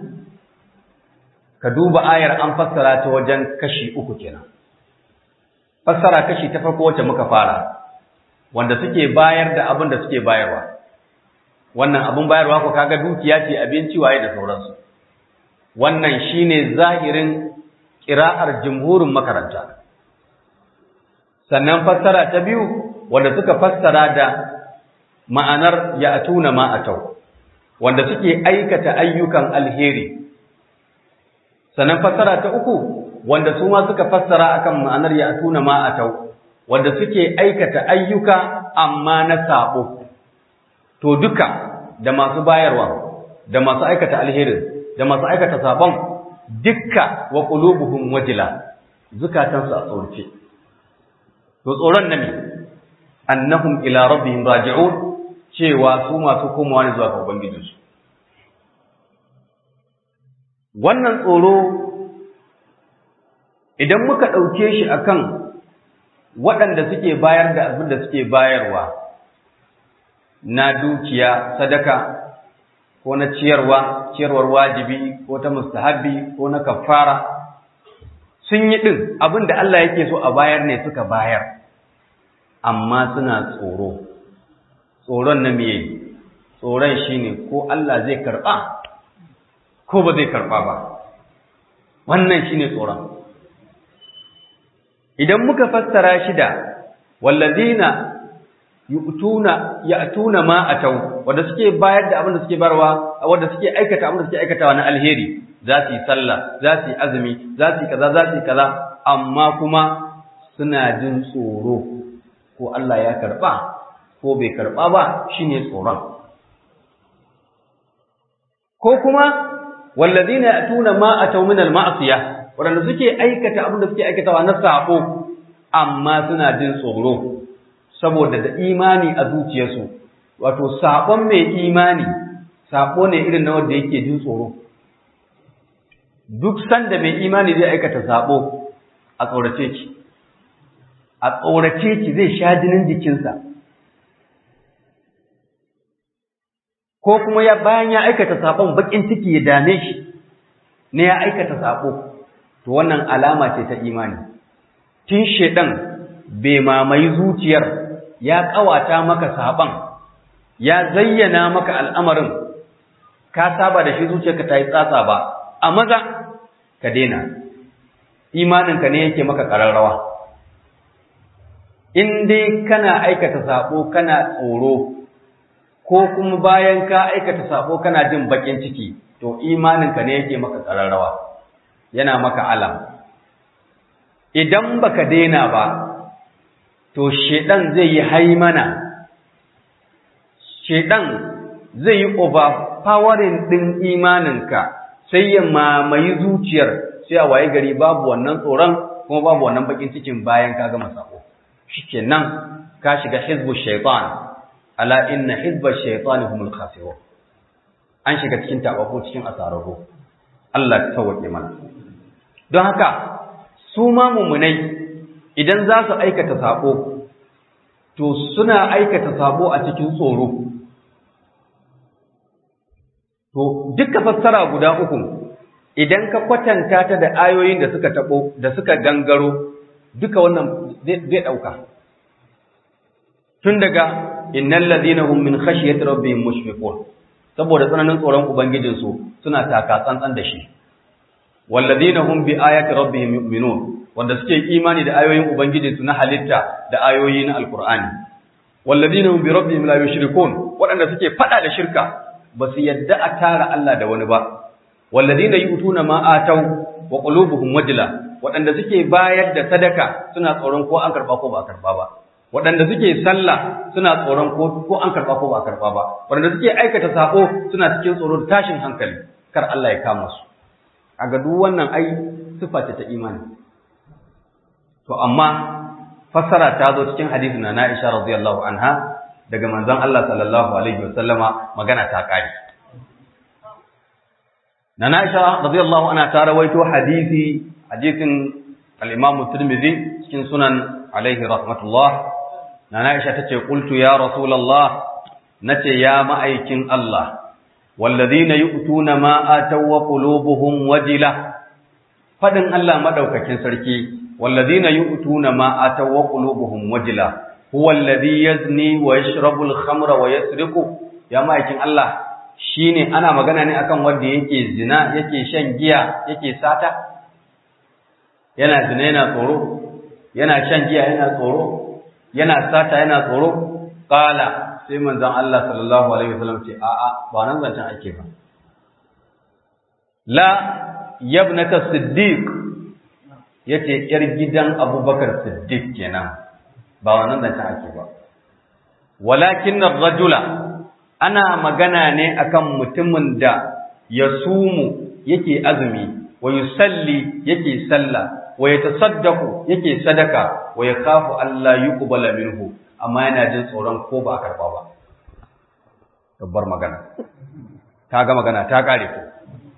ka duba ayar an fassara ta wajen kashi uku kenan fassara kashi ta farko wacce muka fara wanda suke bayar da abin da suke bayarwa wannan abin bayarwa ko kaga dukiya ce abinci waye da sauransu wannan shine zahirin ƙira'ar jumhurin makaranta sannan fassara ta biyu wanda suka fassara da ma'anar ya'tuna ma atau wanda suke aikata ayyukan alheri sannan fassara ta uku wanda su ma suka fassara akan ma'anar ya'tuna ma atau wanda suke aikata ayyuka amma na sabo to duka da masu bayarwa da masu aikata alherin da masu aikata sabon dukka wa qulubuhum wajila zukatansu a tsorce to tsoron na me annahum ila rabbihim raji'un cewa su masu komawa ne zuwa ga ubangijinsu wannan tsoro idan muka ɗauke shi akan waɗanda suke bayar da abin da suke bayarwa na dukiya sadaka ko na ciyarwa ciyarwar wajibi ko ta mustahabbi ko na kafara sun yi din abin da Allah yake so a bayar ne suka bayar amma suna tsoro tsoron na meye tsoron shine ko Allah zai karba ko ba zai karba ba wannan shine tsoron idan muka fassara shi da wallazina yu'tuna ya'tuna ma atau wanda suke bayar da abin da suke barwa wanda suke aikata abin da suke aikatawa na alheri za su yi sallah za su yi azumi za su yi kaza za su yi kaza amma kuma suna jin tsoro ko Allah ya karba ko bai karba ba shine tsoron ko kuma wallazina ya'tuna ma atau min al-ma'siyah wanda suke aikata abin da suke aikatawa na sabo amma suna jin tsoro saboda da imani a zuciyarsu wato sabon mai imani sabo ne irin na wanda yake jin tsoro duk sanda mai imani zai aikata sabo a tsorace ki a tsorace ki zai sha jinin jikinsa ko kuma ya bayan ya aikata sabon bakin ciki ya dame shi ne ya aikata sabo to wannan alama ce ta imani tun shedan bai mamayi zuciyar ya kawata maka saban ya zayyana maka al'amarin ka saba da shi zuciyarka ta yi tsatsa ba a maza ka daina imaninka ne yake maka ƙararrawa in dai kana aikata sabo kana tsoro ko kuma bayan ka aikata sabo kana jin bakin ciki to imaninka ne yake maka ƙararrawa yana maka alam idan baka daina ba to shedan zai yi haimana shedan zai yi overpowering din imaninka sai ya mamayi zuciyar sai a waye gari babu wannan tsoron kuma babu wannan bakin cikin bayan ka gama sako shikenan ka shiga hizbu shaytan ala inna hizba shaytan humul khasirun an shiga cikin tabako cikin asararru Allah ya tawake mana don haka su ma mummunai idan za su aikata sabo to suna aikata sabo a cikin tsoro to duka fassara guda uku idan ka kwatanta ta da ayoyin da suka tabo da suka gangaro duka wannan zai dauka tun daga innal ladina hum min khashyati rabbihim mushfiqun saboda tsananin tsoron ubangijinsu suna taka tsantsan da shi walladina hum bi ayati rabbihim yu'minun wanda suke imani da ayoyin ubangijinsu na halitta da ayoyi na alqur'ani walladina hum bi rabbihim la yushrikun waɗanda suke fada da shirka ba su yadda a tara Allah da wani ba walladina yu'tuna ma ataw wa qulubuhum wajla waɗanda suke bayar da sadaka suna tsoron ko an karba ko ba karba ba waɗanda suke sallah suna tsoron ko ko an karba ko ba karba ba waɗanda suke aikata sako suna cikin tsoron tashin hankali kar Allah ya kama su a ga duk wannan ai sifa ce ta imani to amma fassara ta zo cikin hadisi na Aisha radiyallahu anha daga manzon Allah sallallahu alaihi wasallama magana ta kare na Aisha radiyallahu anha ta rawaito hadisi hadisin al-Imam Tirmidhi cikin sunan alaihi rahmatullah na Aisha tace qultu ya rasulullah nace ya ma'aikin Allah والذين يؤتون ما آتوا وقلوبهم وجلة فدن الله مدوكاكين سركي والذين يؤتون ما آتوا وقلوبهم وجلة هو الذي يزني ويشرب الخمر ويسرق يا مايكين الله shine ana magana ne akan wanda yake zina yake shan giya yake sata yana zina yana tsoro yana shan giya yana tsoro yana sata yana tsoro qala sai manzon Allah sallallahu alaihi wasallam ce a'a ba nan zancen ake ba la yabnata siddiq yace yar gidan Abubakar Siddiq kenan ba wannan zancen ake ba walakin ar-rajula ana magana ne akan mutumin da yasumu yake azumi wa yusalli yake sallah wa yatasaddaqu yake sadaka wa yakhafu alla yuqbala minhu amma yana jin tsoron ko ba a karɓa ba babbar magana ta ga magana ta ƙare ko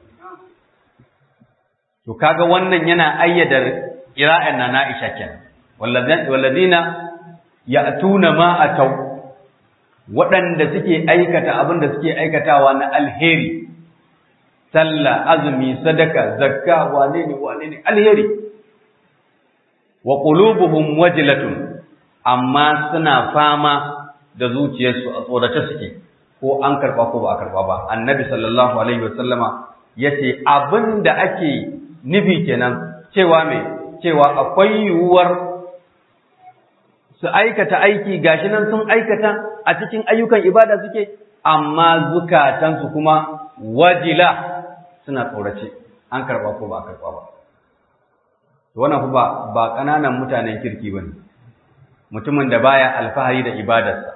to kaga wannan yana ayyada ƙira'an na Aisha kenan walladina ya'tuna ma ataw waɗanda suke aikata abin da suke aikatawa na alheri sallah azumi sadaka zakka wane ne wane ne alheri wa qulubuhum wajlatun amma suna fama da zuciyarsu a tsorace suke ko an karba ko ba a karba ba annabi sallallahu alaihi wasallama yace abinda ake nufi kenan cewa me cewa akwai yiwuwar su aikata aiki gashi nan sun aikata a cikin ayyukan ibada suke amma zukatansu kuma wajila suna tsorace an karba ko ba a karba ba wannan ba ba kananan mutanen kirki bane mutumin da baya alfahari da ibadarsa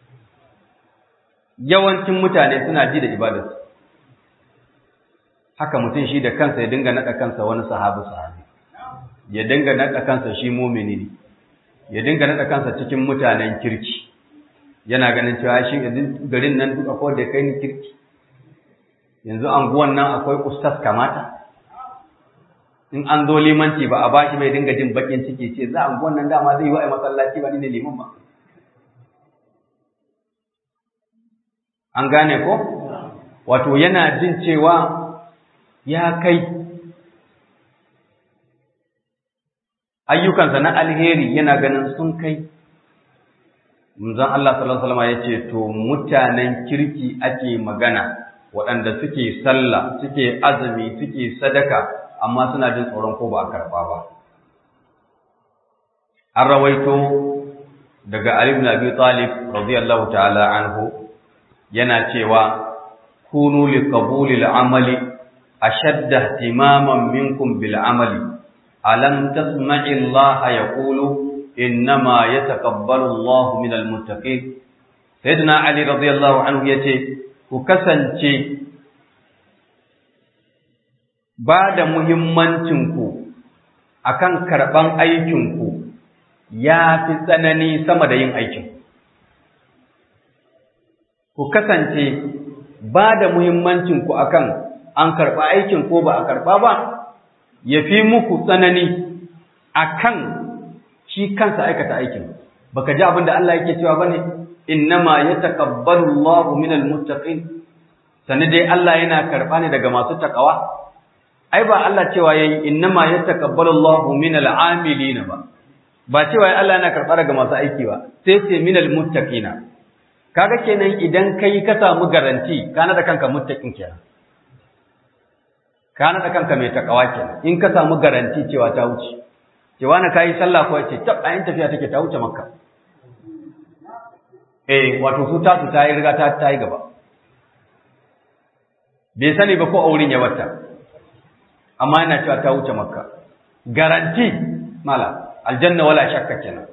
yawancin mutane suna ji da ibadarsa haka mutum shi da kansa ya dinga naɗa kansa wani sahabi sahabi ya dinga naɗa kansa shi mumini ne ya dinga naɗa kansa cikin mutanen kirki yana ganin cewa shi garin nan duk akwai da kai ni kirki yanzu anguwan nan akwai ustas kamata in an zo limanci ba a bashi bai dinga jin bakin ciki ce za anguwan nan dama zai yi wa masallaci ba ni ne liman ba an gane ko wato yana jin cewa ya kai ayyukansa na alheri yana ganin sun kai manzon Allah sallallahu alaihi wasallam yace to mutanen kirki ake magana waɗanda suke sallah suke azumi suke sadaka amma suna jin tsoron ko ba a karba ba an rawaito daga Ali ibn Abi Talib radiyallahu ta'ala anhu yana cewa kunu li qabuli al-amali ashadda ihtimaman minkum bil amali alam tasma'i Allah yaqulu innama yataqabbalu Allah min al-muttaqin sayyidina Ali radiyallahu anhu yace ku kasance ba da muhimmancin ku akan karban aikin ku ya fi tsanani sama da yin aikin ku kasance ba da muhimmancinku akan an karɓa aikin ko ba a karɓa ba ya fi muku tsanani akan shi kansa aikata aikin baka ji abin da Allah yake cewa bane innama yataqabbalu Allahu minal muttaqin sani dai Allah yana karɓa ne daga masu takawa ai ba Allah cewa yayi innama yataqabbalu Allahu minal amilina ba ba cewa Allah yana karɓa daga masu aiki ba sai ce minal muttaqina kaga kenan idan kai ka samu garanti kana da kanka muttaqin kenan kana da kanka mai takawa kenan in ka samu garanti cewa ta wuce cewa na kai sallah ko ce tab ayin tafiya take ta wuce makka eh wato su ta su ta yi riga ta ta yi gaba bai sani ba ko aurin ya wata amma yana cewa ta wuce makka garanti mala aljanna wala shakka kenan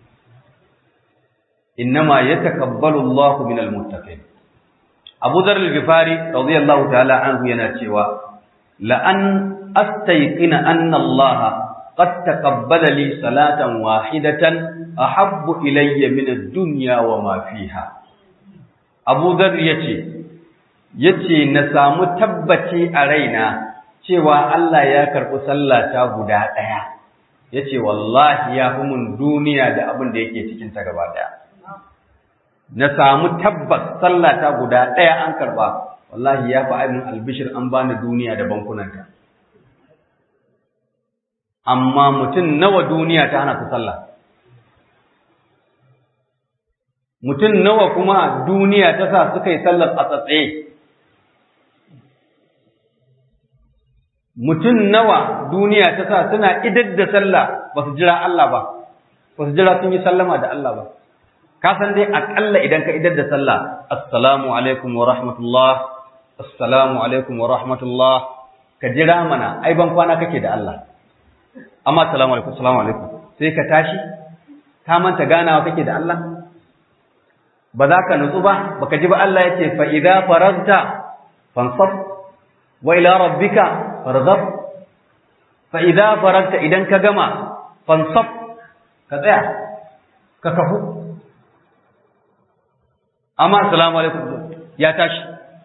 innama yatakabbalu Allahu minal muttaqin Abu Dharr al-Ghifari radiyallahu ta'ala anhu yana cewa la an astayqina anna Allah qad taqabbala li salatan wahidatan ahabbu ilayya min ad-dunya wa ma fiha Abu Dharr yace yace na samu tabbaci a raina cewa Allah ya karɓi sallata guda ɗaya yace wallahi ya fi mun duniya da abin da yake cikin ta gaba ɗaya na samu tabbas sallata guda ɗaya an karba wallahi ya fi aibin albishir an bani duniya da bankunanta amma mutum nawa duniya ta hana su sallah mutum nawa kuma duniya ta sa suka yi sallar a tsatsaye mutum nawa duniya ta sa suna idar da sallah ba su jira Allah ba ba su jira sun yi sallama da Allah ba ka san dai akalla idan ka idar da sallah assalamu alaikum wa rahmatullah assalamu alaikum wa rahmatullah ka jira mana ai ban kwana kake da Allah amma assalamu alaikum assalamu alaikum sai ka tashi ka manta ganawa kake da Allah ba za ka nutsu ba baka ji ba Allah yace fa idza faragta fansab wa ila rabbika farghab fa idza faragta idan ka gama fansab ka tsaya ka kafu amma assalamu alaikum ya tashi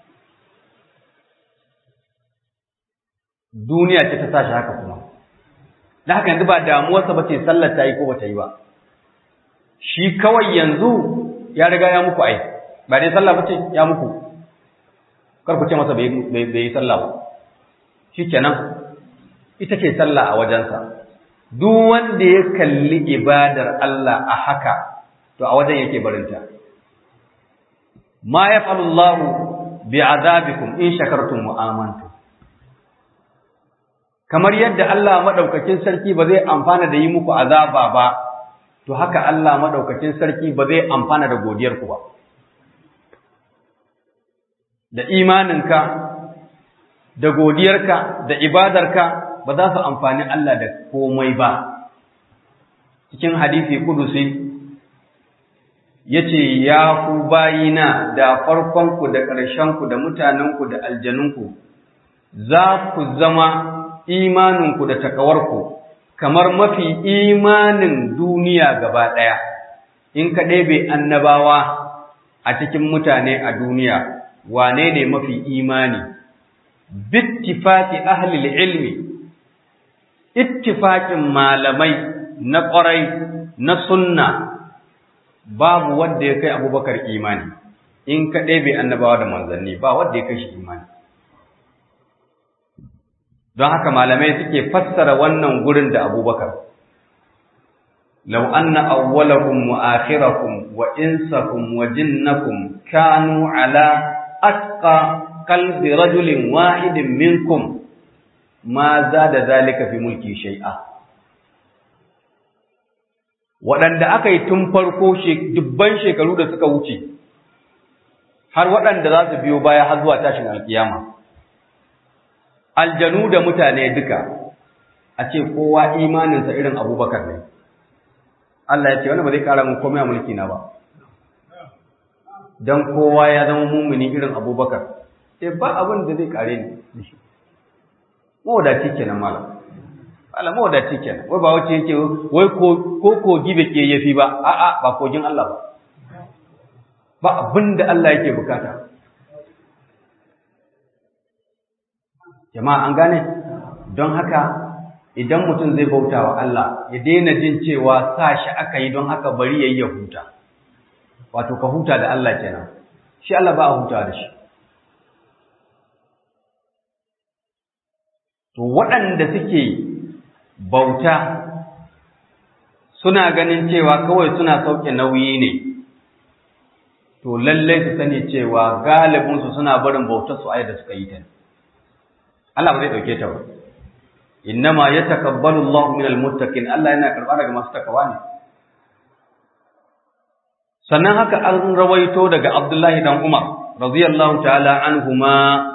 duniya ce ta tashi haka kuma da haka yanzu ba damuwarsa ba ce sallar ta yi ko ba ta yi ba shi kawai yanzu ya riga ya muku ai ba dai sallah ba ce ya muku kar ku ce masa bai yi sallah ba shikenan ita ce sallah a wajensa duk wanda ya kalli ibadar Allah a haka to a wajen yake barinta ma yaf'alu Allahu bi'adabikum in shakartum wa amantum kamar yadda Allah madaukakin sarki ba zai amfana da yi muku azaba ba to haka Allah madaukakin sarki ba zai amfana da godiyar ku ba da imaninka da godiyarka da ibadarka ba za su amfani Allah da komai ba cikin hadisi kudusi yace ya ku bayina da farkonku da ƙarshenku da mutanenku da aljanunku za ku zama imaninku da takawarku kamar mafi imanin duniya gaba ɗaya in ka ɗebe annabawa a cikin mutane a duniya wane ne mafi imani bittifaki ahlil ilmi ittifaƙin malamai na ƙwarai na sunna babu wanda ya kai abubakar imani in ka ɗebe annabawa da manzanni ba wanda ya kai shi imani don haka malamai suke fassara wannan gurin da abubakar لو أن أولكم وآخركم وإنسكم وجنكم كانوا على أتقى قلب رجل واحد منكم ما زاد ذلك في ملكي شيئا waɗanda aka yi tun farko dubban shekaru da suka wuce har waɗanda za su biyo baya har zuwa tashin alkiyama aljanu da mutane duka a ce kowa imaninsa irin abubakar ne Allah ya ce wani ba zai ƙara mun komai a mulki na ba don kowa ya zama mumuni irin abubakar sai ba abin da zai ƙare ni mawadaci kenan malam Allah mawadaci kenan wai ba wace yake wai ko kogi bai ke yafi ba a'a ba kogin Allah ba ba abin da Allah yake bukata jama'a an gane don haka idan mutum zai bauta wa Allah ya daina jin cewa sa shi aka yi don haka bari yayi ya huta wato ka huta da Allah kenan shi Allah ba a huta da shi to waɗanda suke bauta suna ganin cewa kawai suna sauke nauyi ne to lallai su sani cewa galibinsu suna barin bautar su da suka yi ta Allah ba zai dauke ta ba innama yatakabbalu Allahu minal muttaqin Allah yana karba daga masu takawa ne sannan haka an rawaito daga Abdullahi dan Umar radiyallahu ta'ala anhuma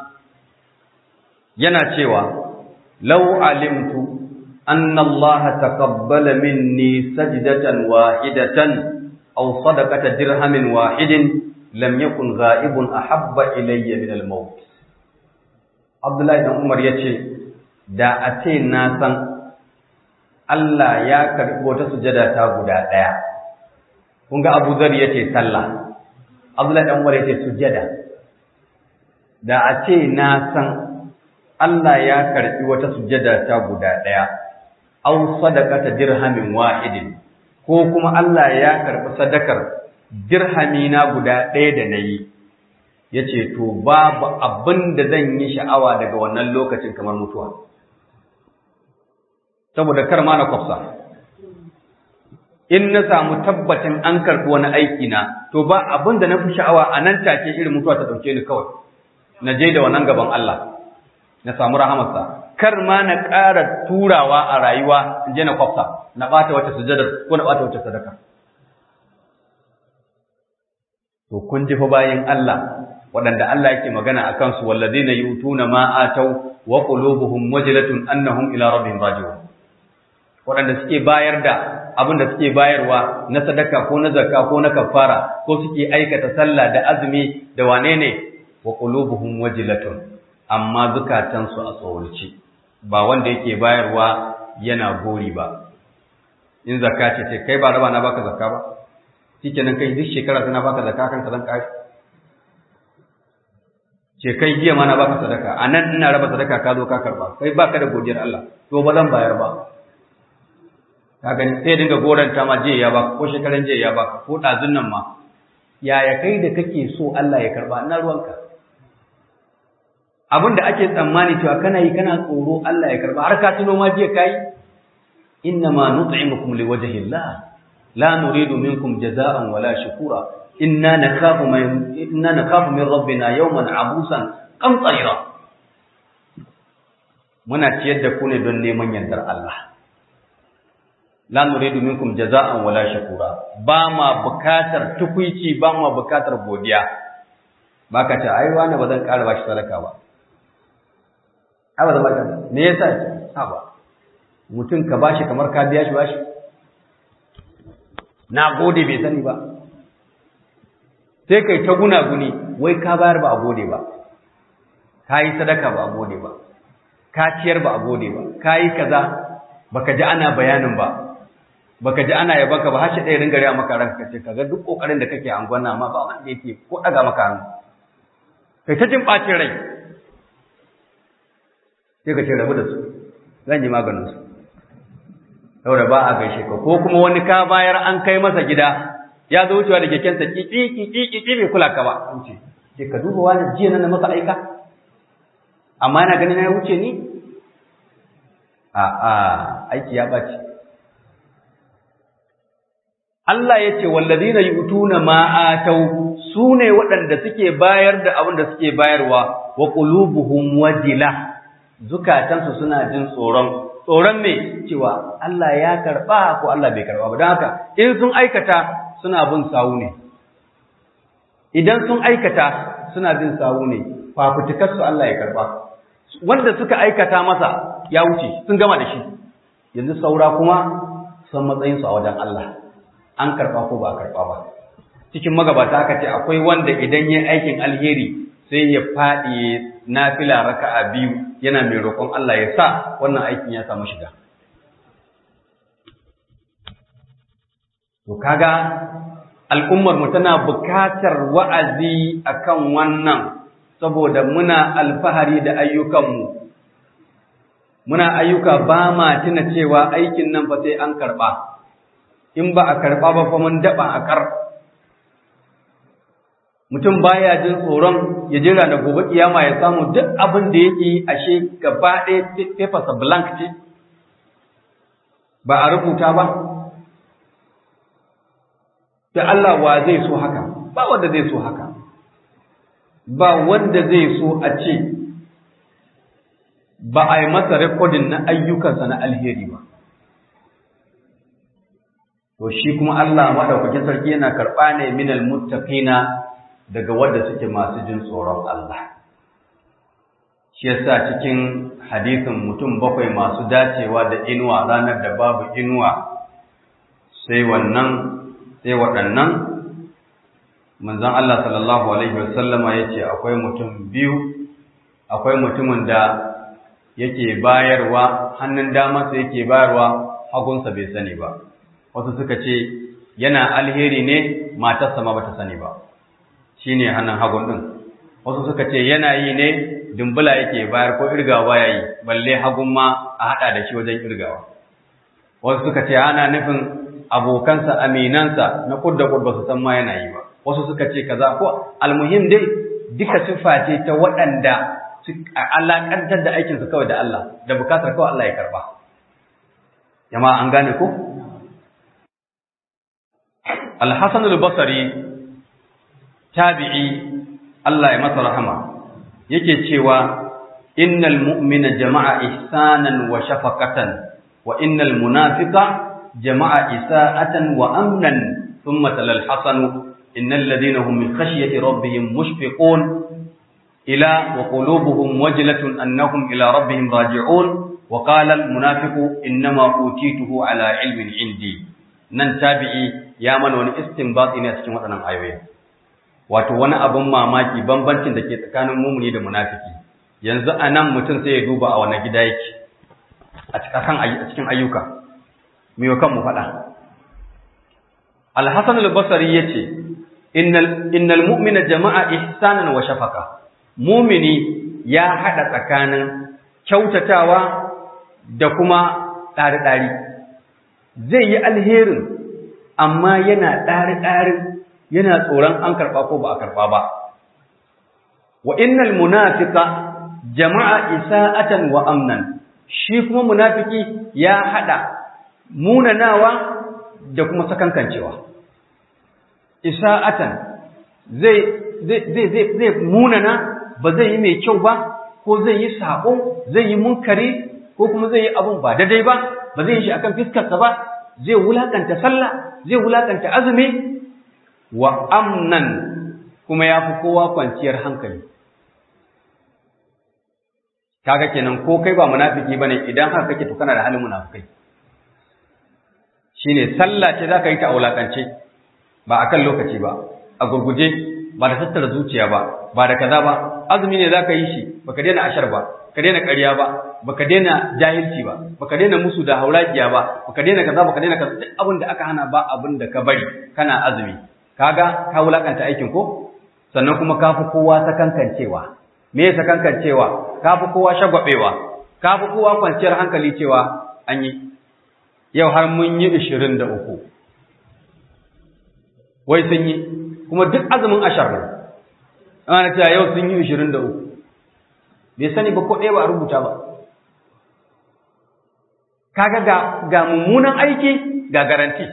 yana cewa law alimtu أن الله تقبل مني سجدة واحدة أو صدقة درهم واحد لم يكن غائب أحب إلي من الموت عبد الله بن عمر يتي da a ce na san Allah ya karɓi wata sujada ta guda ɗaya kun ga Abu Zar yace sallah Abdullahi dan Umar yace sujada da a ce na san Allah ya karɓi wata sujada ta guda ɗaya aw sadaqata dirhamin wahidin ko kuma Allah ya karɓi sadakar dirhami na guda ɗaya da nayi yace to babu abin da zan yi sha'awa daga wannan lokacin kamar mutuwa saboda kar ma na kwafsa in na samu tabbacin an karɓi wani aiki na to ba abin da na fi sha'awa a nan take irin mutuwa ta ɗauke ni kawai na je da wannan gaban Allah na samu rahamarsa kar ma na ƙara turawa a rayuwa in je na kwafsa na ɓata wata sujadar ko na ɓata wata sadaka. To kun ji fa bayan Allah waɗanda Allah yake magana a kansu wallazina yutuna ma atau wa qulubuhum wajilatun annahum ila rabbihim raji'un. Waɗanda suke bayar da abin da suke bayarwa na sadaka ko na zakka ko na kafara ko suke aikata sallah da azumi da wane ne wa qulubuhum wajilatun amma zukatansu a tsawarci ba wanda yake bayarwa yana gori ba in zakka ce ce kai ba raba na baka zakka ba shikenan kai duk shekara tana baka zakka kan zan kai ce kai jiya ma na baka sadaka anan ina raba sadaka ka zo ka karba kai baka da godiyar Allah to ba zan bayar ba ka gani sai dinga goranta ma jiya ya baka ko shekaran jiya ya baka ko dazun nan ma yaya kai da kake so Allah ya karba ina ruwanka abin da ake tsammani cewa kana yi kana tsoro Allah ya karba har ka tuno ma jiya kai inna ma nut'imukum liwajhi Allah la nuridu minkum jazaa'an wala shukura inna nakhafu min inna nakhafu min rabbina yawman abusan qamtarira muna ciyar da ku ne don neman yardar Allah la nuridu minkum jazaa'an wala shukura ba ma bukatar tukuici ba ma bukatar godiya baka ce ai wani ba zan ƙara bashi sadaka ba ai ba zan baka me yasa ce ha ba mutum ka bashi kamar ka biya shi bashi na gode bai sani ba sai kai ta guna-guni wai ka bayar ba a gode ba ka yi sadaka ba a gode ba ka ciyar ba a gode ba ka yi kaza baka ji ana bayanin ba baka ji ana yaba ka ba har shi ɗaya ringa riya maka ranka ce kaga duk kokarin da kake an gwana amma ba wanda yake ko daga maka hannu kai ta jin ɓacin rai sai ka ce rabu da su zan yi maganin su saboda ba a gaishe ka ko kuma wani ka bayar an kai masa gida ya zo wucewa da kekensa kiki kiki kiki bai kula ka ba wuce ce ka duba wani jiya na masa aika amma yana ganin ya wuce ni a a aiki ya ɓaci Allah ya ce wallazina yu'tuna ma atau sune waɗanda suke bayar da abin da suke bayarwa wa qulubuhum wajila zukatansu suna jin tsoron tsoron me cewa Allah ya karba ko Allah bai karba ba don haka in sun aikata suna bin sawu ne idan sun aikata suna bin sawu ne fafutukar su Allah ya karba wanda suka aikata masa ya wuce sun gama da shi yanzu saura kuma san matsayin su a wajen Allah an karba ko ba a karba ba cikin magabata aka ce akwai wanda idan yayi aikin alheri sai ya faɗi nafila raka'a biyu yana mai roƙon Allah ya sa wannan aikin ya samu shiga. To kaga al'ummar mu tana bukatar wa'azi akan wannan saboda muna alfahari da ayyukanmu. Muna ayyuka ba ma tuna cewa aikin nan fa sai an karɓa, in ba a karɓa ba fa mun daɓa a ƙar. mutum baya jin tsoron ya jira da gobe kiyama ya samu duk abin da yake yi ashe gaba ɗaya papersa blank ce ba a rubuta ba da Allah wa zai so haka ba wanda zai so haka ba wanda zai so a ce ba a yi masa rekodin na ayyukansa na alheri ba to shi kuma Allah madaukakin sarki yana karɓa ne minal muttaqina daga wanda suke masu jin tsoron Allah. Shi yasa cikin hadisin mutum bakwai masu dacewa da inuwa ranar da babu inuwa sai wannan sai waɗannan manzon Allah sallallahu alaihi wasallama yace akwai mutum biyu akwai mutumin da yake bayarwa hannun damansa yake bayarwa hagunsa bai sani ba wasu suka ce yana alheri ne matarsa ma bata sani ba shi ne hannun hagun ɗin wasu suka ce yana yi ne dumbula yake bayar ko irgawa baya yi balle hagun ma a haɗa da shi wajen irgawa wasu suka ce ana nufin abokansa aminansa na kudda kudda su san ma yana yi ba wasu suka ce kaza ko almuhim dai duka siffa ce ta waɗanda alaƙantar da aikinsu kawai da Allah da bukatar kawai Allah ya karba jama'a an gane ko Al-Hasan al-Basri tabi'i Allah ya masa rahama yake cewa innal mu'mina jama'a ihsanan wa shafaqatan wa innal munafiqa jama'a isa'atan wa amnan thumma talal hasan innal ladina hum min khashyati rabbihim mushfiqun ila wa qulubuhum wajlatun annahum ila rabbihim raji'un wa qala al munafiqu innama utituhu ala ilmin indi nan tabi'i ya mana wani istinbati ne a cikin waɗannan ayoyi wato wani abin mamaki bambancin da ke tsakanin mumuni da munafiki yanzu a nan mutum sai ya duba a wani gida yake a cikin ayyuka mai kan mu faɗa alhassan al-basari ya ce innal mu'mina jama'a ihsanan wa shafaka mumini ya haɗa tsakanin kyautatawa da kuma ɗari-ɗari zai yi alherin amma yana ɗari-ɗarin yana tsoron an karɓa ko ba a karɓa ba wa innal munafiqa jama'a isa'atan wa amnan shi kuma munafiki ya hada munanawa da kuma sakankancewa isa'atan zai zai zai zai munana ba zai yi mai kyau ba ko zai yi sako zai yi munkari ko kuma zai yi abun ba daidai ba ba zai yi shi akan fiskarsa ba zai wulakanta sallah zai wulakanta azumi wa amnan kuma ya fi kowa kwanciyar hankali kaga kenan ko kai ba munafiki bane idan haka kake to kana da halin munafikai shine sallah ce zaka yi ta aulakance ba akan lokaci ba a gurguje ba da tattara zuciya ba ba da kaza ba azumi ne zaka yi shi baka daina ashar ba ka daina ƙarya ba baka daina jahilci ba baka daina musu da hauragiya ba baka daina kaza baka daina kaza duk abin da aka hana ba abin da ka bari kana azumi kaga ka wulakanta aikin ko sannan kuma ka fi kowa sakankancewa me ya sakankancewa ka fi kowa shagwabewa ka fi kowa kwanciyar hankali cewa an yi yau har mun yi ishirin da uku wai sun yi kuma duk azumin ashar ne ana cewa yau sun yi ishirin da uku bai sani ba ko ɗaya ba a rubuta ba kaga ga ga mummunan aiki ga garanti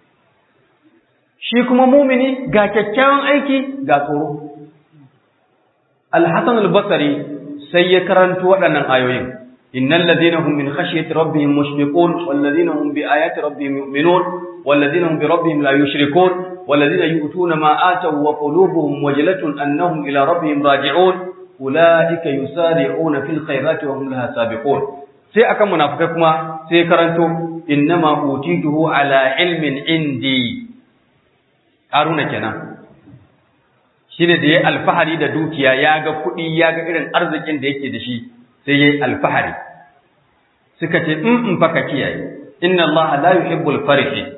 shi kuma mumini ga kyakkyawan aiki ga tsoro Al-Hassan al-Basri sai ya karanto waɗannan ayoyin innal ladina hum min khashyati rabbihim mushfiqun wal ladina hum bi ayati rabbihim yu'minun wal ladina hum bi rabbihim la yushrikun wal ladina yu'tuna ma ataw wa qulubuhum wajlatun annahum ila rabbihim raji'un ulaika yusari'una fil khairati wa hum laha sabiqun sai akan munafikai kuma sai karanto innama utituhu ala ilmin indi haruna kenan shine da yayi alfahari da dukiya ya ga kuɗi ya ga irin arzikin da yake da shi sai yayi alfahari suka ce in in fa ka kiyaye inna allaha la yuhibbul farihin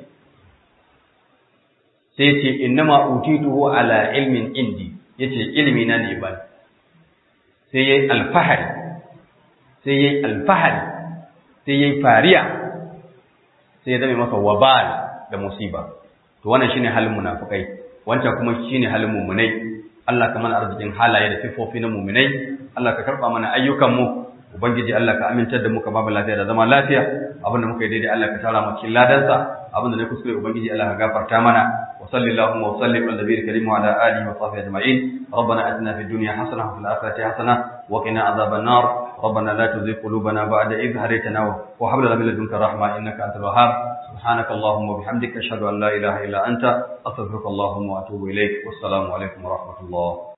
sai ce innama utituhu ala ilmin indi yace ilmi na ne ba sai yayi alfahari sai yayi alfahari sai yayi fariya sai ya zame masa wabal da musiba to wannan shine halin munafikai wancan kuma shine halin mu'minai Allah ka mana arzikin halaye da sifofi na mu'minai Allah ka karba mana ayyukan mu ubangiji Allah ka amintar da mu ka babu lafiya da zama lafiya abinda muka yi daidai Allah ka tara mu cikin ladansa abinda ne kuskure ubangiji Allah ka gafarta mana wa sallallahu wa sallim ala nabiyil karim wa ala alihi wa sahbihi ajma'in ربنا اتنا في الدنيا حسنه وفي الاخره حسنه وقنا عذاب النار ربنا لا تزغ قلوبنا بعد إذ هديتنا وهب لنا من لدنك رحمه انك انت الوهاب سبحانك اللهم وبحمدك اشهد ان لا اله الا انت استغفرك اللهم واتوب اليك والسلام عليكم ورحمه الله